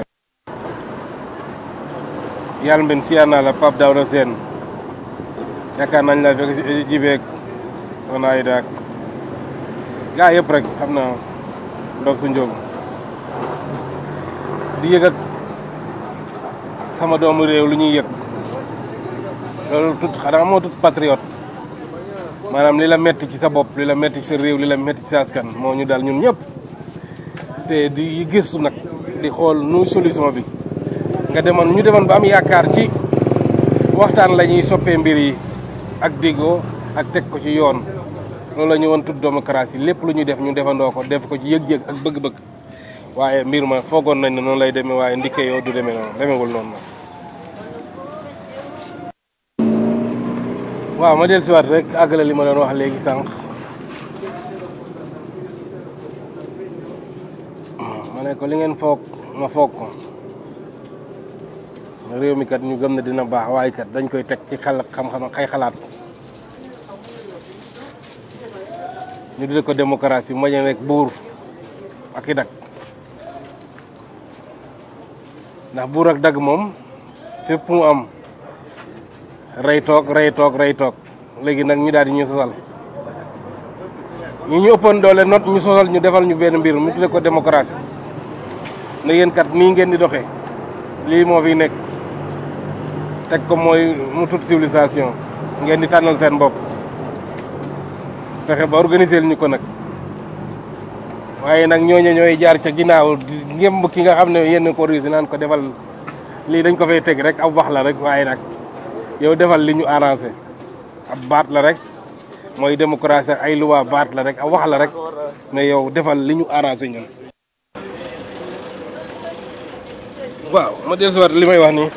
Speaker 6: yàlla mben siyaar naa la Pape Daouda Sène yaakaar nañ la fekk si jibeeg wanaay daak gaa yëpp rek xam naa ndox su njóogu di yëg ak sama doomu réew lu ñuy yëg loolu tut xanaa moo tut patriote maanaam li la metti ci sa bopp li la metti ci sa réew li la metti ci sa askan moo ñu dal ñun ñëpp te di gëstu nag di xool nu solution bi nga demoon ñu demoon ba am yaakaar ci waxtaan la ñuy soppee mbir yi ak diggoo ak teg ko ci yoon loolu la ñu woon tudd démocratie lépp lu ñuy def ñu defandoo ko def ko ci yëg-yëg ak bëgg-bëgg waaye mbir ma foogoon nañ ne noonu lay demee waaye ndikke yoo du demee noonu demeewul noonu nag waaw ma del siwaat rek àggale li ma doon wax léegi sànq ma ne ko li ngeen foog ma foog ko réew mi kat ñu gëm ne dina baax waaye kat dañ koy teg ci xel xam-xam ak ay xalaat ñu di ko démocratie ma rek buur ak i dag ndax buur ak dag moom fépp mu am rey toog rey toog rey toog léegi nag ñu daal di ñu sosal ñu ñu ëppoon doole not ñu sosal ñu defal ñu benn mbir mu tudde ko démocratie ne yéen kat nii ngeen di doxee lii moo fi nekk teg ko mooy mu tudd civilisation ngeen di tànnal seen bopp fexe ba organiser ñu ko nag waaye nag ñooñu ñooy jaar ca ginnaaw di ngemb ki nga xam ne yéen ko organisé naan ko defal lii dañ ko fay teg rek ab wax la rek waaye nag yow defal li ñu arrangé ab baat la rek mooy démocratie ay loi baat la rek ab wax la rek mais yow defal li ñu arrangé ñun. waaw ma dellusiwaat li may wax nii.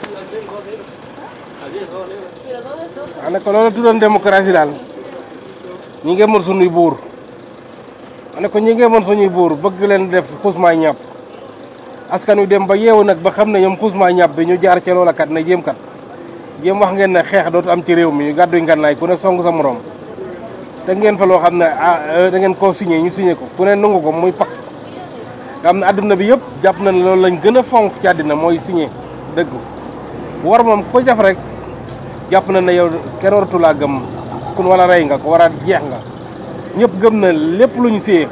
Speaker 6: wax ne ko loolu tuddoon démocratie daal ñi ngi mën suñuy buur wax ne ko ñi ngi mën suñuy buur bëgg leen def xusmaa ñàpp askan wi dem ba yeewu nag ba xam ne ñoom xusmaa ñàpp bi ñu jaar ca loola kat ne jéem kat jéem wax ngeen ne xeex dootu am ci réew mi ñu gàdduñ ngànnaay ku ne song sa morom te ngeen fa loo xam ne ah da ngeen koo signé ñu signé ko ku ne nangu ko muy pak nga xam ne adduna bi yëpp jàpp na ne loolu lañ gën a fonk ci àddina mooy signé dëgg war moom ko def rek jàpp na ne yow kenn waratu laa gëm kun wala rey nga ko war a jeex nga ñëpp gëm na lépp lu ñu signé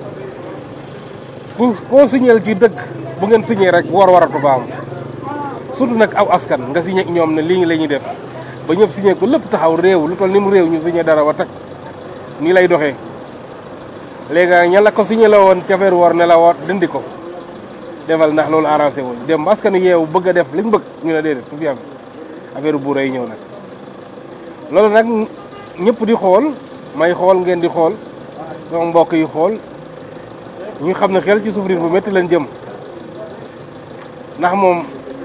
Speaker 6: ku koo signéel ci dëkk bu ngeen signé rek war waratu ko am surtout nag aw askan nga signé ak ñoom ne lii la ñuy def ba ñëpp signé ko lépp taxaw réew lu toll ni mu réew ñu signé dara wa teg nii lay doxee léegi nag ña la ko signé la woon ca feeru war ne la woot dindi ko defal ndax loolu arrangé wuñ dem ba askan yeewu bëgg a def liñ bëgg ñu ne déedéet du fi am affaire bu rëy ñëw nag loolu nag ñëpp di xool may xool ngeen di xool sama mbokk yi xool ñu xam ne xel ci souffrir bu métti leen jëm ndax moom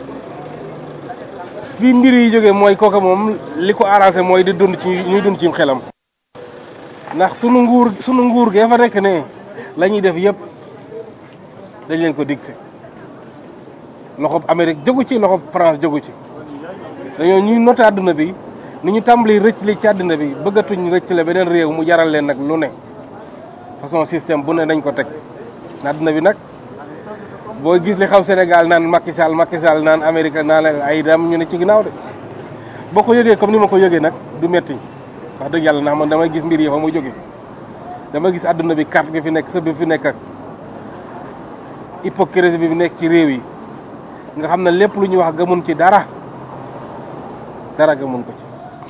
Speaker 6: fii mbir yi jógee mooy kooka moom li ko arrangé mooy di dund ci ñuy dund ci xelam ndax sunu nguur sunu nguur gee fa nekk ne la ñuy def yëpp dañ leen ko dicté loxob Amérique jógu ci loxob France jógu ci dañoo ñuy noté àdduna bi ni ñu tàmbali rëcc li ci àdduna bi bëggatuñ rëcc la beneen réew mu jaral leen nag lu ne façon système bu ne dañ ko teg àdduna bi nag boo gis li xaw Sénégal naan Macky Sall Macky Sall naan Amérique naan ay dam ñu ne ci ginnaaw de boo ko yëgee comme ni ma ko yëgee nag du metti wax dëgg yàlla ndax man damay gis mbir yi fa muy jóge dama gis àdduna bi carte gi fi nekk sëb bi fi nekk ak hypocrisie bi nekk ci réew yi nga xam ne lépp lu ñuy wax gëmun ci dara dara gëmun ko ci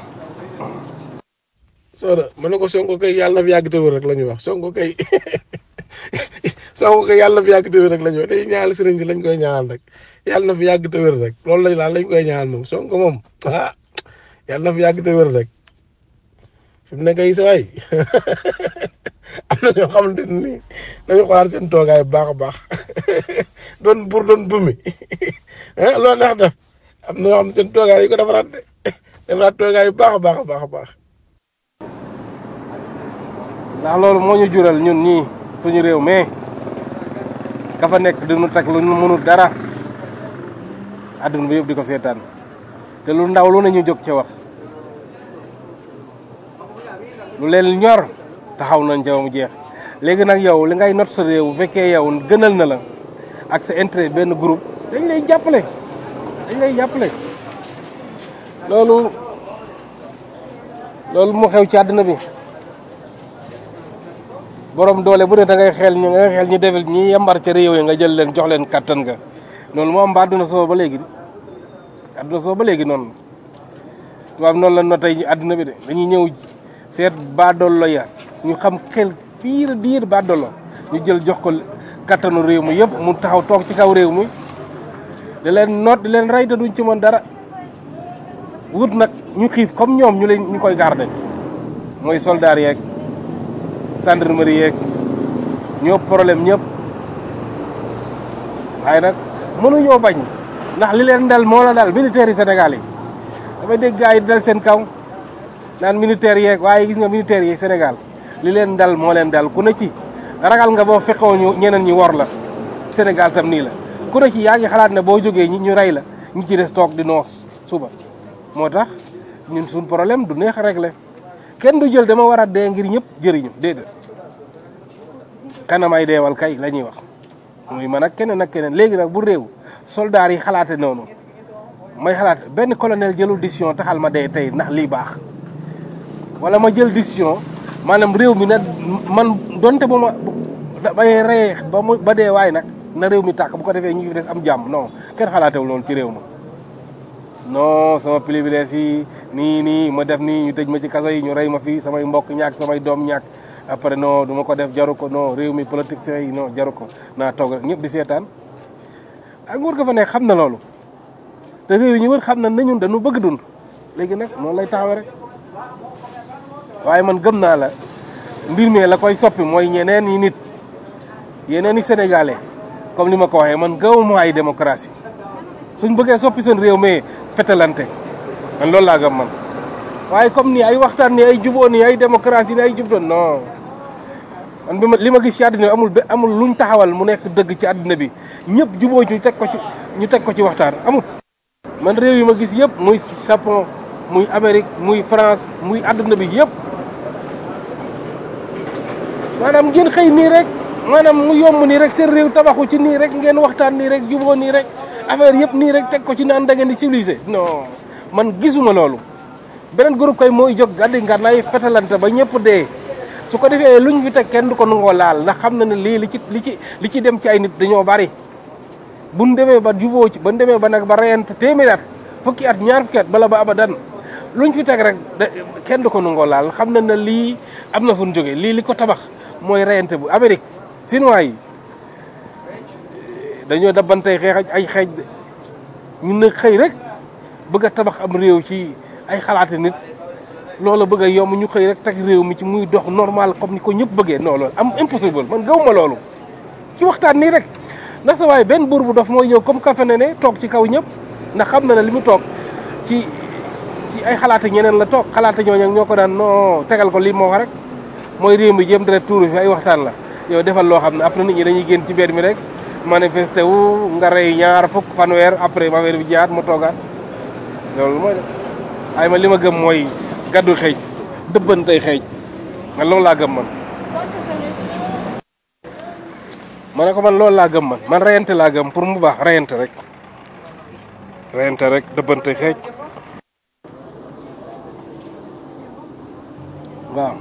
Speaker 7: Soda ma ne ko Sonko kay yàlla na fi yàgg te wér rek la ñuy wax Sonko kay Sonko kay yàlla na fi yàgg te wér rek la ñuy wax day ñaanal sëriñ si lañ koy ñaanal rek yàlla na fi yàgg te wér rek loolu lañ laal lañ koy ñaanal moom Sonko moom ah yàlla na fi yàgg te wér rek fi mu ne kay sa waay am na ñoo xamante ni dañu xoolaat seen toogaay bu baax a baax doon pour doon bumi ah loolu neex def am na ñoo xam seen toogaay yi ko defaraat de defaraat toogaay bu baax a baax a baax a baax.
Speaker 6: ndax loolu moo ñu jural ñun ñii suñu réew mais ka fa nekk duñu teg lu ñu mënul dara adduna bi yëpp di ko seetaan te lu ndaw lu ne ñu jóg ca wax lu leen ñor taxaw nañ ca ba mu jeex léegi nag yow li ngay not sa réew bu fekkee yow gënal na la ak sa intérêt benn groupe dañ lay jàppale dañ lay jàppale loolu loolu mu xew ci àdduna bi borom doole bu ne da ngay xel ñi nga xel ñi defal ñi yambar ca réew yi nga jël leen jox leen kattan nga noonu moo am ba àdduna soo ba léegi àdduna soo ba léegi noonu tubaab noonu la notay àdduna bi de dañuy ñëw seet baadollo ya ñu xam xel piir diir baadollo ñu jël jox ko kattanu réew mi yëpp mu taxaw toog ci kaw réew mi di leen noot di leen rey te duñ ci mën dara wut nag ñu xiif comme ñoom ñu leen ñu koy garder mooy soldaar yeeg gendarmerie yeeg ñoo problème ñëpp waaye nag mënuñoo bañ ndax li leen dal moo la dal militaires yi Sénégal yi damay dégg gars yi dal seen kaw naan militaires yeeg waaye gis nga militaires yi Sénégal li leen dal moo leen dal ku ne ci ragal nga boo fekkoo ñu ñeneen ñi wor la Sénégal tam nii la ku ne ci yaa ngi xalaat ne boo jógee ñi ñu rey la ñu ci des toog di noos suba moo tax ñun suñ problème du neex a régler kenn du jël dama war a dee ngir ñëpp jëriñu déedéet kanamay deewal kay la ñuy wax muy man ak keneen ak keneen léegi nag bu réew soldaar yi xalaate noonu may xalaat benn colonel jëlul décision taxal ma dee tey ndax lii baax wala ma jël décision maanaam réew mi na man donte ba ma bay reye ba mu ba dee waay nag na réew mi tàkk bu ko defee ñu fi des am jàmm non kenn xalaatewul loolu ci réew ma non sama privilège yi nii nii ma def nii ñu tëj ma ci kaso yi ñu rey ma fii samay mbokk ñàkk samay doom ñàkk après non du ma ko def jaru ko non réew mi politiciens yi non jaru ko naa toog rek ñëpp di seetaan ak nguur ga fa nekk xam na loolu te réew yi ñu wër xam na ne ñun dañu bëgg dund léegi nag noonu lay taxawee rek waaye man gëm naa la mbir mi la koy soppi mooy ñeneen yi nit yeneen i sénégalais comme ni ma ko waxee man gëwuma ay démocratie suñ bëggee soppi seen réew mi fetalante man loolu laa gëm man waaye comme ni ay waxtaan ni ay juboo ni ay démocratie ni ay jub doon non man bi ma li ma gis ci àddina bi amul be amul luñ taxawal mu nekk dëgg ci àddina bi ñëpp juboo ñu teg ko ci ñu teg ko ci waxtaan amul man réew yi ma gis yëpp muy Japon muy Amérique muy France muy àdduna bi yëpp maanaam ngeen xëy nii rek maanaam mu yomb nii rek seen réew tabaxu ci nii rek ngeen waxtaan nii rek juboo nii rek affaire yëpp nii rek teg ko ci naan da ngeen di civilisé non man gisuma loolu beneen groupe kay mooy jóg gàddi ngànnaay fetalante ba ñëpp dee su ko defee luñ fi teg kenn du ko nangoo laal ndax xam na ne lii li ci li ci li ci dem ci ay nit dañoo bari buñ demee ba juboo ci buñ demee ba nag ba reyante téeméer at fukki at ñaar fukki at bala ba abadan luñ fi teg rek kenn du ko nangoo laal xam na ne lii am na fu ñu jógee lii li ko tabax mooy reyante bu Amérique Chinois yi dañoo dabantey xeex ay xeej de ñun nag xëy rek bëgg a tabax am réew ci ay xalaati nit loolu bëgg a yomb ñu xëy rek teg réew mi ci muy dox normal comme ni ko ñëpp bëggee non loolu am impossible man gawuma loolu ci waxtaan nii rek ndax sa waaye benn buur bu dof mooy ñëw comme kafe ne ne toog ci kaw ñëpp ndax xam na ne li mu toog ci ci ay xalaata ñeneen la toog xalaata ñooñu ñoo ko daan non tegal ko lii moo wax rek mooy réew mi jéem dara tuuru fi ay waxtaan la yow defal loo xam ne après nit ñi dañuy génn ci mbedd mi rek manifesté wu nga rey ñaar fukk fanweer après affaire bi jaat mu toogaat loolu mooy def ay ma li ma gëm mooy gaddu xeej dëbbantey xeej man loolu laa gëm man ma ne ko man loolu laa gëm man man reyante laa gëm pour mu baax reyante rek reyante rek dëbbante xeej waaw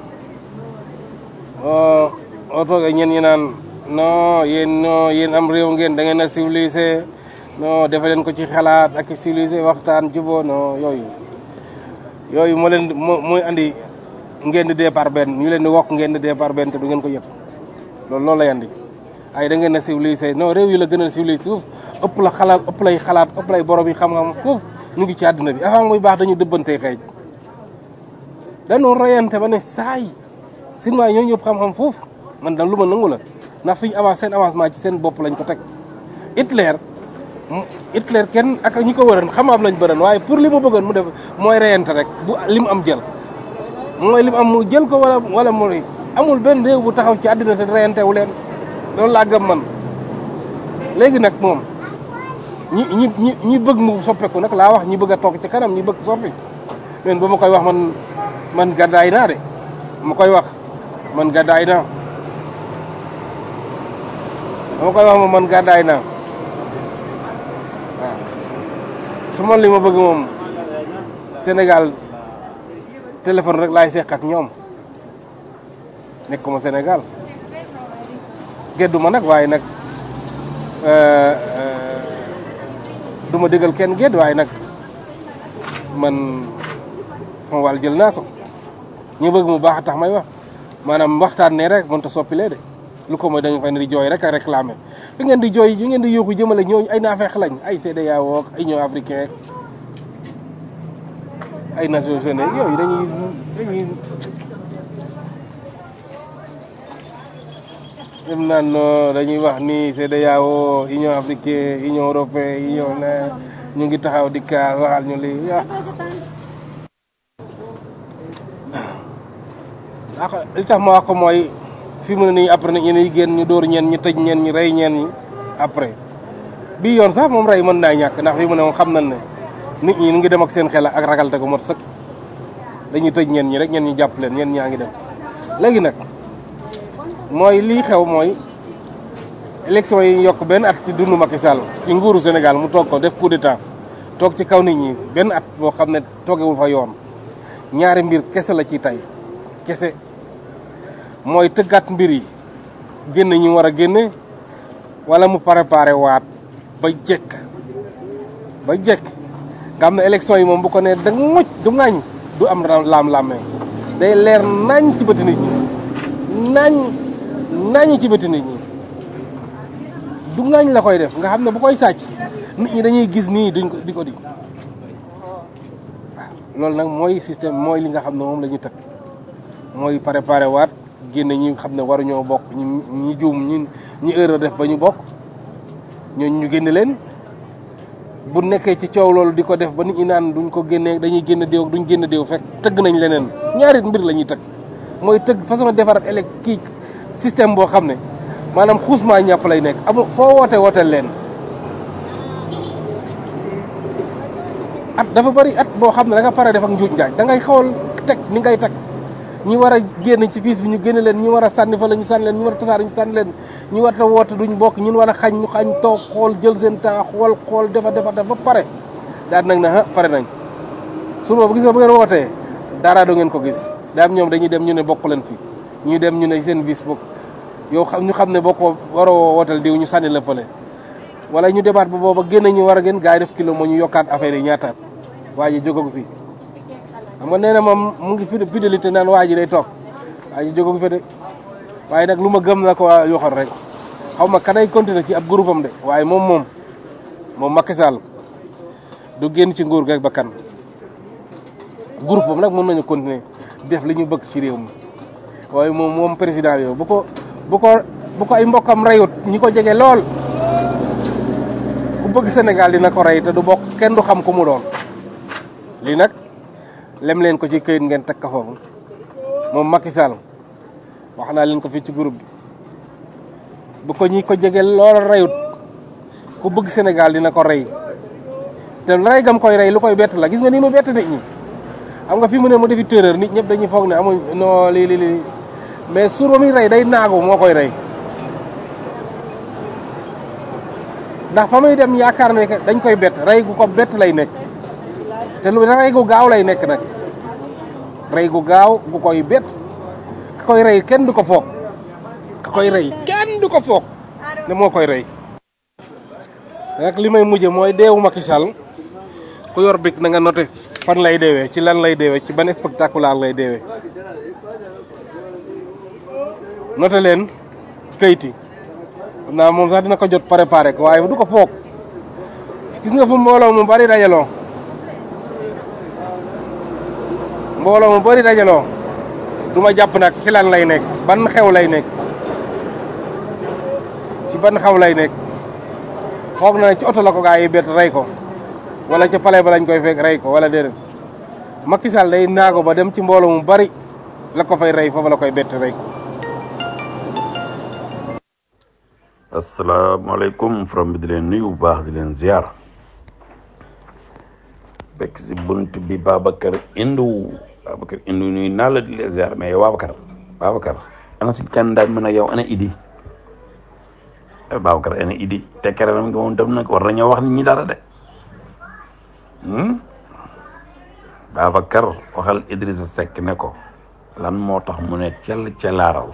Speaker 6: oo oo toogee ñeen ñi naan non yéen non yéen am réew ngeen da ngeen a civilisé non defe leen ko ci xalaat ak civilisé waxtaan juboo non yooyu yooyu moo leen moo mooy andi ngeen di départ benn ñu leen di wokk ngeen di départ benn te du ngeen ko yëg loolu loolu lay andi ay da ngeen a civilisé non réew yi la gën a civilisé foofu ëpp la xalaat ëpp lay xalaat ëpp lay borom yi xam-xam foofu ñu ngi ci àdduna bi avant muy baax dañu dëbbantee xeej dañoo royante ba ne saay sin waay ñoo ñëpp xam-xam foofu man da lu ma nangu la ndax fi ñu avance seen avancement ci seen bopp lañ ko teg Hitler Hitler kenn ak ñi ko wëran xam-xam lañ bëran waaye pour li mu bëggoon mu def mooy reyante rek bu li mu am jël mooy li mu am mu jël ko wala wala mu amul benn réew bu taxaw ci àddina te reyante wu leen loolu laa gëm man léegi nag moom ñi ñi ñi ñi bëgg mu soppeeku nag laa wax ñi bëgg a toog ci kanam ñi bëgg soppi men ba ma koy wax man man gàddaay naa de ma koy wax man gàddaay naa dama koy wax moom man gàddaay naa waaw su man li ma bëgg moom Sénégal téléphone rek laay seq ak ñoom nekkuma Sénégal geddu ma nag waaye nag du ma déggal kenn gedd waaye nag man sama wàll jël naa ko ñu bëgg mu baax a tax may wax maanaam waxtaan ne rek mënut a soppilee de lu ko mooy da nga fay ne di jooy rek a réclamer bi ngeen di jooy yi ngeen di yóbbu jëmale ñooñu ay naafeex lañ ay CEDEAO ay Union africaine ay Nations Unies yooyu dañuy dañuy dem naan no dañuy wax ni CEDEAO Union africaine Union européenne Union na ñu ngi taxaw di kaas waxal ñu lii ah li tax ma wax ko mooy fi mu ne nii après nag ñeneen yi génn ñu dóor ñeen ñi tëj ñeen ñi rey ñeen ñi après bii yoon sax moom rey mën naa ñàkk ndax fi mu ne moom xam nañ ne nit ñi ñu ngi dem ak seen xel ak ragal te ko mot sëkk dañuy tëj ñeen ñi rek ñeen ñi jàpp leen ñeen ñaa ngi dem léegi nag mooy lii xew mooy élection yi yokk benn at ci dundu Macky Sall ci nguuru Sénégal mu toog ko def coup d'état toog ci kaw nit ñi benn at boo xam ne toogewul fa yoon ñaari mbir kese la ci tey kese mooy tëggaat mbir yi génne ñu war a génne wala mu préparé waat ba jekk ba jekk nga xam ne élection yi moom bu ko nee da mucc du ŋaañ du am laam-laamee day leer nañ ci bëti nit ñi nañ nañ ci bëti nit ñi du ŋaañ la koy def nga xam ne bu koy sàcc nit ñi dañuy gis nii duñ ko di ko di waaw loolu nag mooy système mooy li nga xam ne moom la ñu tëg mooy préparé waat génne ñi xam ne waruñoo bokk ñi ñi juum ñi ñi erreur def ba ñu bokk ñooñu ñu génne leen bu nekkee ci coow loolu di ko def ba nit ñi naan duñ ko génnee dañuy génn déew duñ génn déew fekk tëgg nañ leneen ñaari mbir la ñuy tëgg mooy tëgg façon defar élec kii système boo xam ne maanaam xuusmaa ñàpp lay nekk amul foo woote wooteel leen at dafa bari at boo xam ne da nga pare def ak njuuj njaaj da ngay xool teg ni ngay teg ñi war a génn ci fiis bi ñu génne leen ñi war a sànni fa la ñu sànni leen ñi war a tasaare ñu sànni leen ñi war a woote duñ bokk ñun war a xañ ñu xañ toog xool jël seen temps xool xool defa defa def ba pare daal nag na ah pare nañ su boobu gis nga bu ngeen wootee dara do ngeen ko gis daam ñoom dañuy dem ñu ne bokk leen fi ñu dem ñu ne seen vis bokk yow xam ñu xam ne bokkoo waroo wooteel diw ñu sànni la fële wala ñu débat ba booba génn ñu war a gën gaa yi def kilo moo ñu yokkaat affaire yi ñaataat waa ji jógagu fi xam nga nee na moom mu ngi fidélité naan waa ji day toog waa ji jógagu fi de waaye nag lu ma gëm na ko waa yoxor rek xaw ma kanay continuer ci ab groupe am de waaye moom moom moom Macky Sall du génn ci nguur rek ba kan groupe am nag mën nañu continuer def li ñu bëgg ci réew mi waaye moom moom président bi bu ko bu ko bu ko ay mbokkam rayut ñi ko jege lool ku bëgg Sénégal dina ko rey te du bokk kenn du xam ku mu doon lii nag lem leen ko ci këyit ngeen teg ko foofu moom Macky Sall wax naa leen ko fii ci groupe bi bu ko ñi ko jege lool reyut ku bëgg Sénégal dina ko rey te rey gam koy rey lu koy bett la gis nga ni mu bett nit ñi xam nga fi mu ne mu defi terreur nit ñëpp dañuy foog ne amuñ non lii lii lii mais suur ba muy rey day naagu moo koy rey ndax fa muy dem yaakaar ne dañ koy bett rey gu ko bett lay nekk te lu rey gu gaaw lay nekk nag rey gu gaaw gu koy bett ka koy rey kenn du ko foog ka koy rey kenn du ko foog ne moo koy rey nag li may mujje mooy deewu Macky Sall ku yor bik na nga noté fan lay deewee ci lan lay deewee ci ban spectaculaire lay deewee noté leen kayit yi xam naa moom sax dina ko jot préparé ko waaye du ko foog gis nga fu mbooloo mu bari dajaloo mbooloo mu bari dajaloo du ma jàpp nag ci lan lay nekk ban xew lay nekk ci ban xew lay nekk foog na ci oto la ko gaa yi bett rey ko wala ca palais ba lañ koy fekk rey ko wala déedéet Macky Sall day naago ba dem ci mbooloo mu bari la ko fay rey foofu la koy bett rey ko
Speaker 8: asalaamaaleykum from bi di leen nuyu bu baax di leen ziar bekk si bunt bi Babacar Indou Babacar Indou nuyu naa la di leen ziar mais yow Babacar Babacar ana suñ candidat bi mën a yow ana Idi eh Babacar ana Idi te keroog nga moom tam nag war nañoo wax nit ñi dara de Babacar waxal Idrissa Seck ne ko lan moo tax mu ne cel celaaral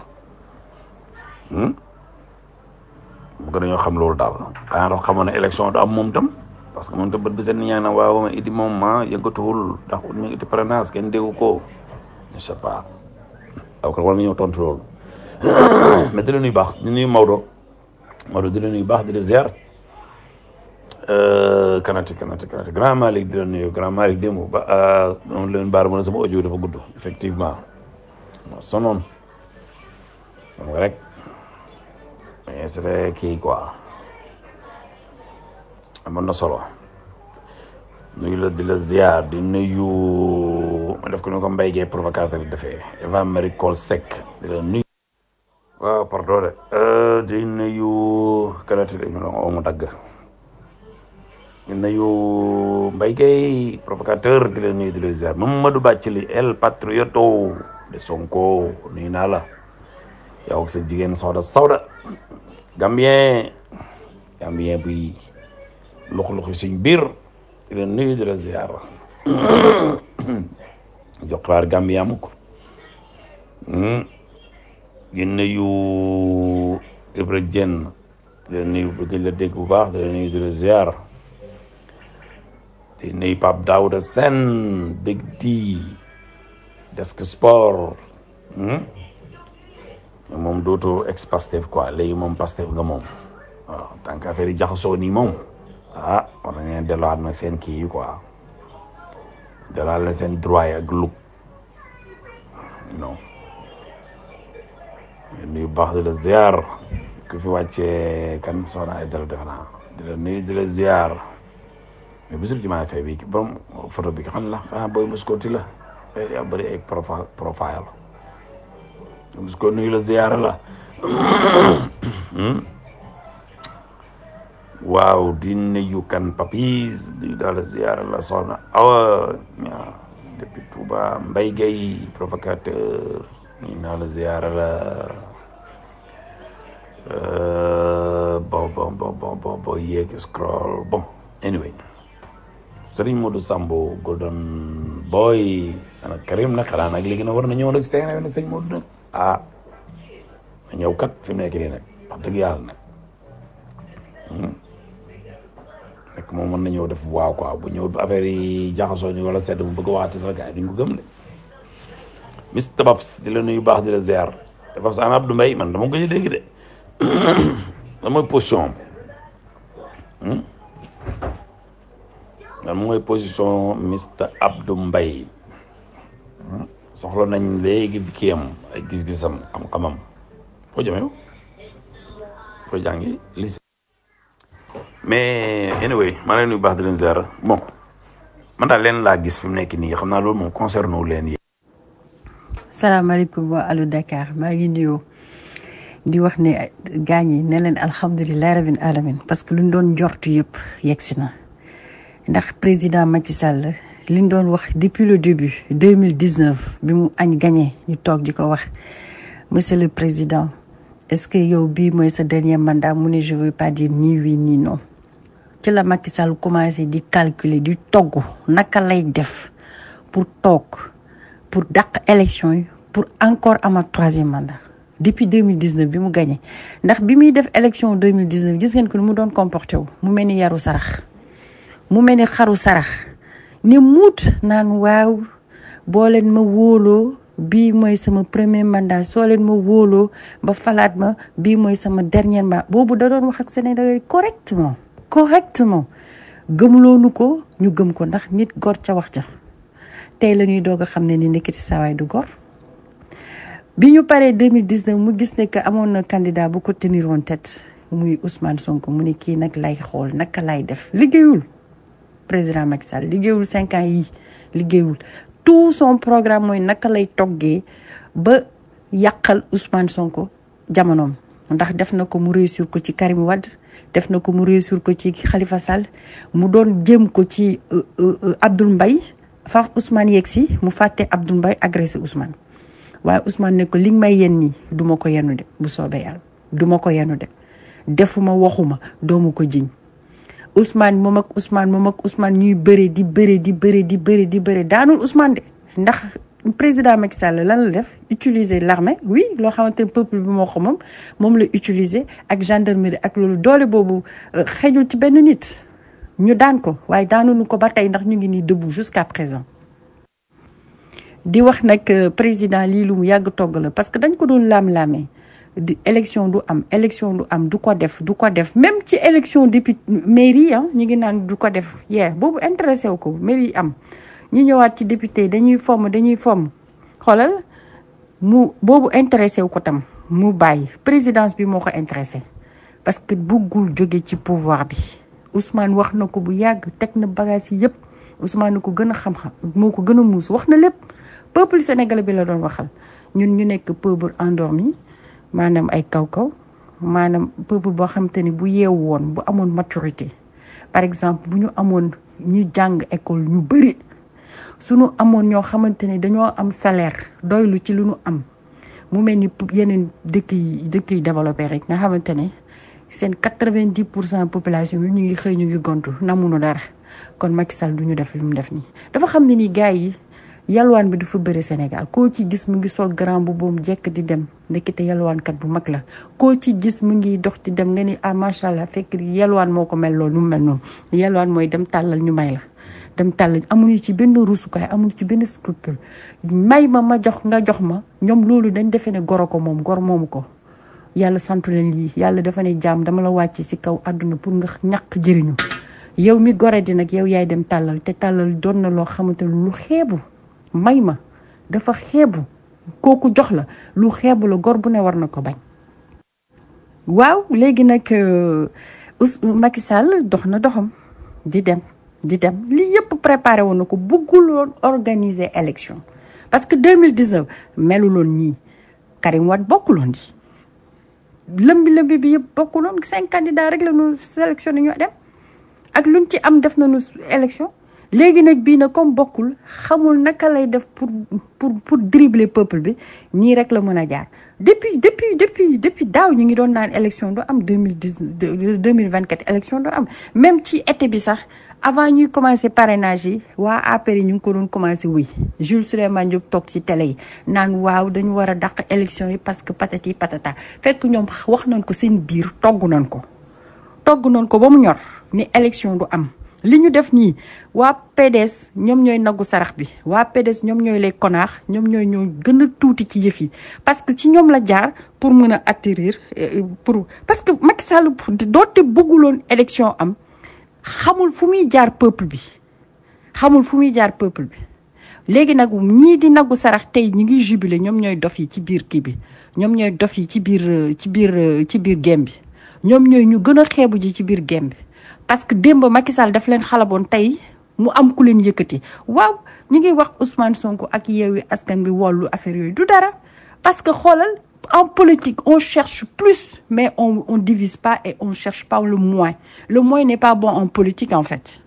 Speaker 8: bu ko dañoo xam loolu daal xanaa dafa xamoon ne élection du am moom tam parce que moom tam bët bi seen ñaa na waaw ma idi moom ma yëngatuwul ndax ut mi idi prénance kenn déggu ko je sais pas aw ko war nga ñëw tontu loolu mais di la nuyu baax di nuyu Maodo Maodo di la nuyu baax di la ziar kanati kanati kanati grand Malick di la nuyu grand Malick démb ba moom leen baar mën a sama audio dafa gudd effectivement sonoon xam nga rek mais c'est vrai kii quoi amoon na solo nuyu la di la ziar di nuyu ma def ko ni ko Mbaye Gueye provocateur yi defee Eva Marie Coll Seck di la nuyu waaw pardon de di nuyu kanati dañu la oo mu dagg di nuyu Mbaye Gueye provocateur di la nuyu di la ziar Mamadou Bathily El Patrioto de Sonko nuyu naa la yow ak sa jigéen Soda Soda Gambien Gambien buy lux-luxi suñ biir di la nuyu di la ziar jox xaar Gambien amuk di nuyu Ibra Dieng di la nuyu bëgg la dégg bu baax di la nuyu di la ziar di nuyu Pape Daouda Sène Big D Desk Sport moom dootoo ex Pastef quoi léegi moom Pastef nga moom waaw tant que affaire yi jaxasoo nii moom ah war na ngeen delluwaat nag seen kii yi quoi delluwaat la seen droit yi ak lug non nuyu baax di la ziar ku fi wàccee kan soxna ay dara defe naa di la nuyu di la ziar mais bisul jumaa fay bi borom photo bi xam la ah booy muskoti la yaa bëri ay profile profile mus ko nuyu la ziyaara la waaw di nuyu kan papis di daal ziyaara la soxna awa ñaa depuis Touba Mbaye Gueye provocateur nuyu naa la ziyaara la bon bon bon bon bon bon yéeg scroll bon anyway Serigne Modou Sambo Golden Boy ana Karim nag xanaa nag léegi nag war na ñëw nag si terrain nag sëñ Modou nag ah na ñëw kat fi mu nekk nii nag wax dëgg yàlla nag nekk moom mën na ñëw def waaw quoi bu ñëw affaire yi jaxasoo ñu wala sedd bu bëgg a waxati sax gars yi duñ ko gëm de Mr Babs di la nuyu baax di la ziar te Babs ana Abdou Mbaye man dama ko ci dégg de lan mooy position am lan mooy position Mr Abdou Mbaye soxla nañ léegi kii am ay gis-gisam xam-xamam foo jëmee foo jàngi lycée mais anyway maa leen nuyu baax di leen ziar bon man daal leen laa gis fi mu nekk nii xam naa loolu moom concerné wu leen yéen.
Speaker 9: salaamaaleykum waa Allo Dakar maa ngi nuyoo di wax ne gaañ yi ne leen alhamdulilah rabbil alamin parce que luñ doon njortu yëpp yegg si na ndax président Macky Sall liñ doon wax depuis le début deux mille dix neuf bi mu añ gagné ñu toog di ko wax monsieur le président est-ce que yow bii mooy sa dernier mandat mu ne je veux pas dire ni oui ni non ci la Macky Sall commencé di calculer di togg naka lay def pour toog pour dàq élection yi pour encore amaat troisième mandat depuis 2019 bi mu gagné ndax bi muy def élection 2019 gis ngeen ko ni mu doon comporté wu mu mel ni yaru sarax mu mel ni xaru sarax ni muut naan waaw boo leen ma wóoloo bii mooy sama premier mandat soo leen ma wóoloo ba falaat ma bii mooy sama dernier mandat boobu da doon wax ak Sénégalais correctement correctement gëmloonu ko ñu gëm ko ndax nit gor ca wax ca tey la ñuy doog a xam ne ni nekkati sawaay du gor bi ñu paree 2019 mu gis ne que amoon na candidat bu ko tenir woon tête muy Ousmane Sonko mu ne kii nag lay xool naka lay def liggéeyul président Macky Sall liggéeyul cinq ans yi liggéeyul tout son programme mooy naka lay toggee ba yàqal Ousmane Sonko jamonoom ndax def na ko mu réussir ko ci Karim Wade def na ko mu réussir ko ci Khalifa Sall mu doon jëm ko ci Abdoul Mbaye faf Ousmane yegg si mu fàtte Abdoul Mbaye agressé Ousmane waaye Ousmane ne ko li nga may yen nii du ma ko yenu de bu soobee yàlla du ma ko yenu de defuma waxuma doomu ko jiñ Ousmane moom ak Ousmane moom ak Ousmane ñuy bëre di bëre di bëre di bëre di bëre daanul Ousmane de ndax président Macky Sall lan la def utiliser l'armée oui loo xamante ne peuple bi moo ko moom moom la utiliser ak gendarmerie ak loolu doole boobu xejul ci benn nit ñu daan ko waaye daanuñu ko ba tey ndax ñu ngi nii debout jusqu'à présent di wax nag président lii lu mu yàgg togg la parce que dañ ko doon laam-laamee di élection du am élection du am du ko def du ko def même ci élection député mairie ah ñu ngi naan du ko def yee boobu intéressé wu ko mairie am ñi ñëwaat ci député dañuy fomm dañuy fomm xoolal mu boobu intéressé wu ko tam mu bàyyi présidence bi moo ko intéressé parce que buggul jóge ci pouvoir bi Ousmane wax na ko bu yàgg teg na bagage yi yëpp Ousmane na ko gën a xam-xam moo ko gën a muus wax na lépp peuple sénégalais bi la doon waxal ñun ñu nekk peuple endormi maanaam ay kaw-kaw maanaam peuple boo xamante ni bu yeewu woon bu amoon maturité par exemple bu ñu amoon ñu jàng école ñu bëri suñu amoon ñoo xamante ni dañoo am salaire doylu ci lu ñu am mu mel ni yeneen dëkk yi dëkk yi développé rek nga xamante ne seen quatre-vingt-dix pour cent population bi ñu ngi xëy ñu ngi gontu namuñu dara kon Macky Sall du ñu def li mu def nii dafa xam ne ni gars yi yalwaan bi dafa bëri Sénégal koo ci gis mu ngi sol grand bu boom jekk di dem ndekete yalwaankat bu mag la koo ci gis mu ngi dox di dem nga ni ah macha allah fekk yalwaan moo ko mel loolu nu mu mel noonu yalwaan mooy dem tàllal ñu may la dem tàllal amuñu ci benn rusukaay amuñu ci benn scrupule may ma ma jox nga jox ma ñoom loolu dañ defee ne goro ko moom gor moomu ko yàlla santu leen lii yàlla dafa ne jaam dama la wàcc si kaw àdduna pour nga ñàkk jëriñu yow mi gore di nag yow yaay dem tàllal te tàllal doon na loo xamante ne lu xeebu may ma dafa xeebu kooku jox la lu xeebu la gor bu ne war na ko bañ waaw léegi nag us Macky Sall dox na doxam di dem di dem lii yëpp préparé woon na ko bëgguloon organiser élection parce que 2019 meluloon ñii Karim Wade bokkuloon di lëmbi lëmbi bi yëpp bokkuloon cinq candidats rek la ñu sélectionné ñu dem ak luñ ci am def nañu élection léegi nag bii na comme bokkul xamul naka lay def pour pour pour dribbler peuple bi nii rek la mën a jaar depuis depuis depuis depuis daaw ñu ngi doon naan élection du am deux mille dix deux mille vingt quatre élection du am même ci été bi sax avant ñuy commencé parrainage yi waa APR yi ñu ngi ko doon commencé wuy Jules Souleymane Diop toog ci télé yi naan waaw dañu war a dàq élection yi parce que patati patata fekk ñoom wax nañ ko seen biir togg nañ ko togg nañ ko ba mu ñor ni élection du am li ñu def nii waa PDS ñoom ñooy nagu sarax bi waa PDS ñoom ñooy les connards ñoom ñooy ñoo gën a tuuti ci yëf yi parce que ci ñoom la jaar pour mën a atterrir pour parce que Macky Sall doote bëgguloon élection am xamul fu muy jaar peuple bi xamul fu muy jaar peuple bi léegi nag ñii di nagu sarax tey ñi ngi jubilé ñoom ñooy dof yi ci biir kii bi ñoom ñooy dof yi ci biir ci biir ci biir gem bi ñoom ñooy ñu gën a xeebu ji ci biir gem bi parce que démb Macky Sall daf leen xalaboon tey mu am ku leen yëkkati waaw ñu ngi wax Ousmane Sonko ak Yewwi Askan Wi wàllu affaire yooyu du dara parce que xoolal en politique on cherche plus mais on on divise pas et on cherche pas le moins le moins n'est pas bon en politique en fait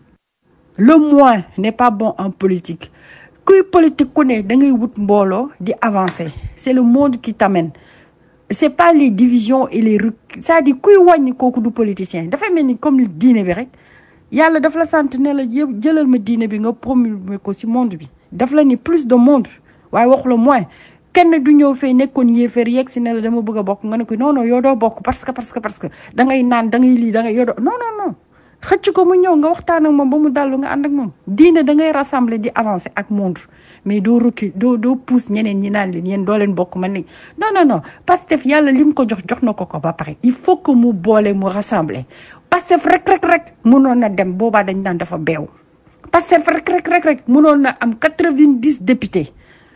Speaker 9: le moins n'est pas bon en politique kuy politique ku ne da ngay wut mbooloo di avancer c'est le monde qui t'amène c'est pas les divisions et les rec c'est-à-dire kuy wàññi kooku du politicien dafay mel ni comme diine bi rek yàlla daf la sant ne la yëpp jëlal ma diine bi nga promulguer ko ci monde bi daf la ni plus de monde waaye waxu la moins kenn du ñëw fee nekkoon yéeféer yegg si ne la dama bëgg a bokk nga ne ko non non yow doo bokk parce que parce que parce que da ngay naan da ngay lii da ngay yow doo non non non xëcc ko mu ñëw nga waxtaan ak moom ba mu dallu nga ànd ak moom diine da ngay rassembler di avancer ak monde mais doo recul doo doo pousse ñeneen ñi naan leen yéen doo leen bokk man ni non non non Pastef yàlla lim ko jox jox na ko ko ba pare il faut que mu boole mu rassembler Pastef rek rek rek mënoon na dem boobaa dañ daan dafa beew Pastef rek rek rek rek mënoon na am quatre-vingt-dix députés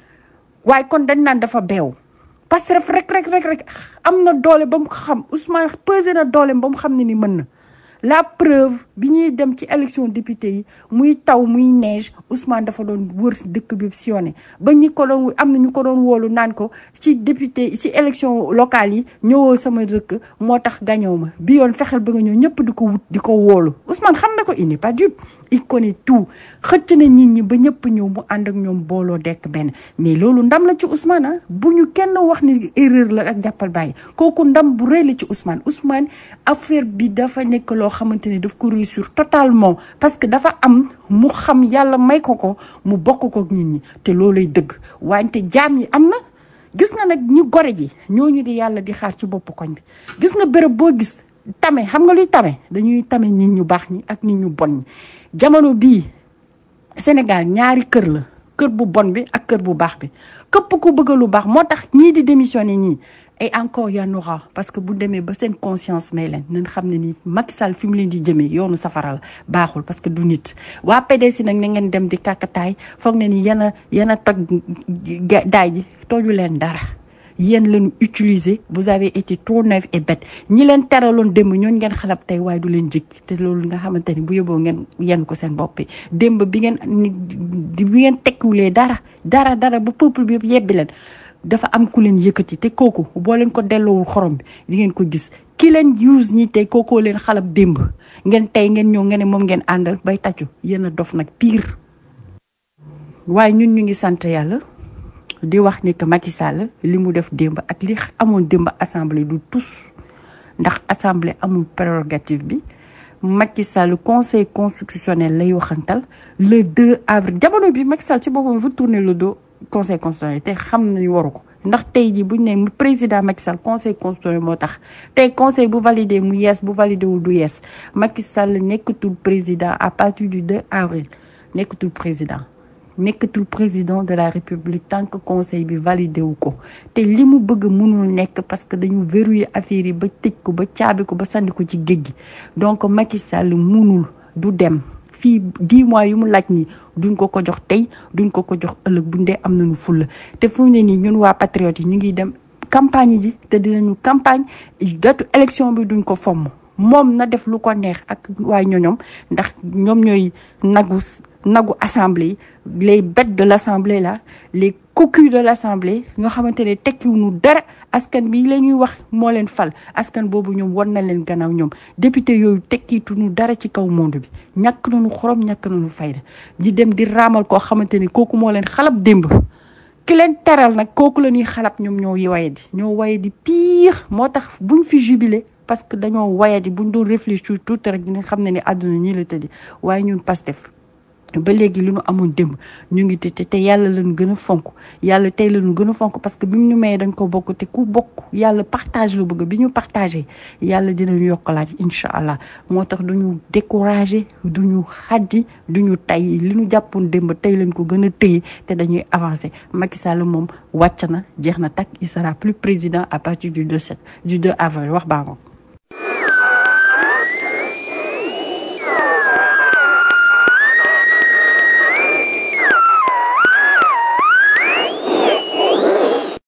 Speaker 9: waaye kon dañ naan dafa beew Pastef rek rek rek rek am na doole ba mu xam Ousmane pesé na doole ba mu xam ne ni mën na la preuve bi ñuy dem ci élection député yi muy taw muy neige Ousmane dafa doon wër si dëkk bi sillonné ba ñi ko doon am na ñu ko doon woolu naan ko ci député ci élection locale yi ñëwoo sama dëkk moo tax gañoo ma bi yoon fexeel ba nga ñëw ñëpp di ko wut di ko woolu Ousmane xam na ko il n'est pas dupe il connaît tout xëcc na nit ñi ba ñëpp ñëw mu ànd ak ñoom booloo dekk benn mais loolu ndam la ci Ousmane ah bu ñu kenn wax ni erreur la ak jàppal bàyyi kooku ndam bu rëy la ci Ousmane Ousmane affaire bi dafa nekk loo xamante ni daf ko réussir totalement parce que dafa am mu xam yàlla may ko ko mu bokk ko ak nit ñi te loolay dëgg wante jaam yi am na gis nga nag ñu gore ji ñooñu di yàlla di xaar ci bopp koñ bi gis nga béréb boo gis tame xam nga luy tame dañuy tame nit ñu baax ñi ak nit ñu bon ñi jamono bii Sénégal ñaari kër la kër bu bon bi ak kër bu baax bi képp ku bëgg lu baax moo tax ñii di démissionner ñii et encore y en aura parce que bu demee ba seen conscience may leen nañ xam ne ni Macky Sall fi mu leen di jëmee yoonu safaral baaxul parce que du nit waa PDS nag na ngeen dem di kàkkataay foog ne ni yéen a yéen a toj daay ji toju leen dara yéen leen utiliser vous avez été trop naïf et bête ñi leen teraloon démb ñooñu ngeen xalab tey waaye du leen jig te loolu nga xamante ni bu yóbboo ngeen yenn ko seen bopp démb bi ngeen bi ngeen tekkiwulee dara dara dara ba peuple bi yëpp yebbi leen dafa am ku leen yëkkati te kooku boo leen ko delloowul xorom bi di ngeen ko gis ki leen use ñi tey kookoo leen xalab démb ngeen tey ngeen ñëw ngeen ne moom ngeen àndal bay tàccu yéen a dof nag pire waaye ñun ñu ngi sant yàlla di wax ni que Macky Sall li mu def démb ak li amoon démb assemblée du tous ndax assemblée amul prérogative bi Macky Sall conseil constitutionnel lay waxantal le 2 avril jamono bi Macky Sall ci boppam fa tourner le dos conseil constitutionnel te xam nañu waru ko ndax tey ji buñ ne président Macky Sall conseil constitutionnel moo tax tey conseil bu validé mu yees bu validé wul du yees Macky Sall nekkatul président à partir du 2 avril nekkatul président nekkatul président de la république tant que conseil bi validé wu ko te li mu bëgg mënul nekk parce que dañu verrouiller affaire yi ba tëj ko ba caabi ko ba sànni ko ci géej gi donc Macky Sall mënul du dem fii dix mois yu mu laaj nii duñ ko ko jox tey duñ ko ko jox ëllëg buñ dee am nañu fulla te fu mu ne nii ñun waa patriote yi ñu ngi dem campagne ji te dinañu campagne datu élection bi duñ ko fomm moom na def lu ko neex ak waa ñoñom ndax ñoom ñooy nagu nagu assemblée yi les bêtes de l'assemblée là les cocus de l'assemblée ñoo xamante ne tekkiwuñu dara askan bi la ñuy wax moo leen fal askan boobu ñoom war na leen gannaaw ñoom député yooyu tekkiituñu dara ci kaw monde bi ñàkk nañu xorom ñàkk nañu fayda di dem di raamal koo xamante ne kooku moo leen xalab démb ki leen teral nag kooku la ñuy xalab ñoom ñoo waye di ñoo waye di pire moo tax buñ fi jubilé parce que dañoo waye di buñ doon réfléchir tuuti rek dina xam ne ni àdduna ñii la tëddi waaye ñun Pastef ba léegi li ñu amoon démb ñu ngi te te yàlla lañu gën a fonk yàlla tey lañu gën a fonk parce que bi mu ñu mayee dañ ko bokk te ku bokk yàlla partage la bëgg bi ñu partagé yàlla dinañu yokkalaat incha allah moo tax duñu découragé duñu xaddi duñu tay li ñu jàppoon démb tey lañ ko gën a téye te dañuy avancé Macky Sall moom wàcc na jeex na takk il sera plus président à partir du 2 7 du 2 avril wax baa ngoog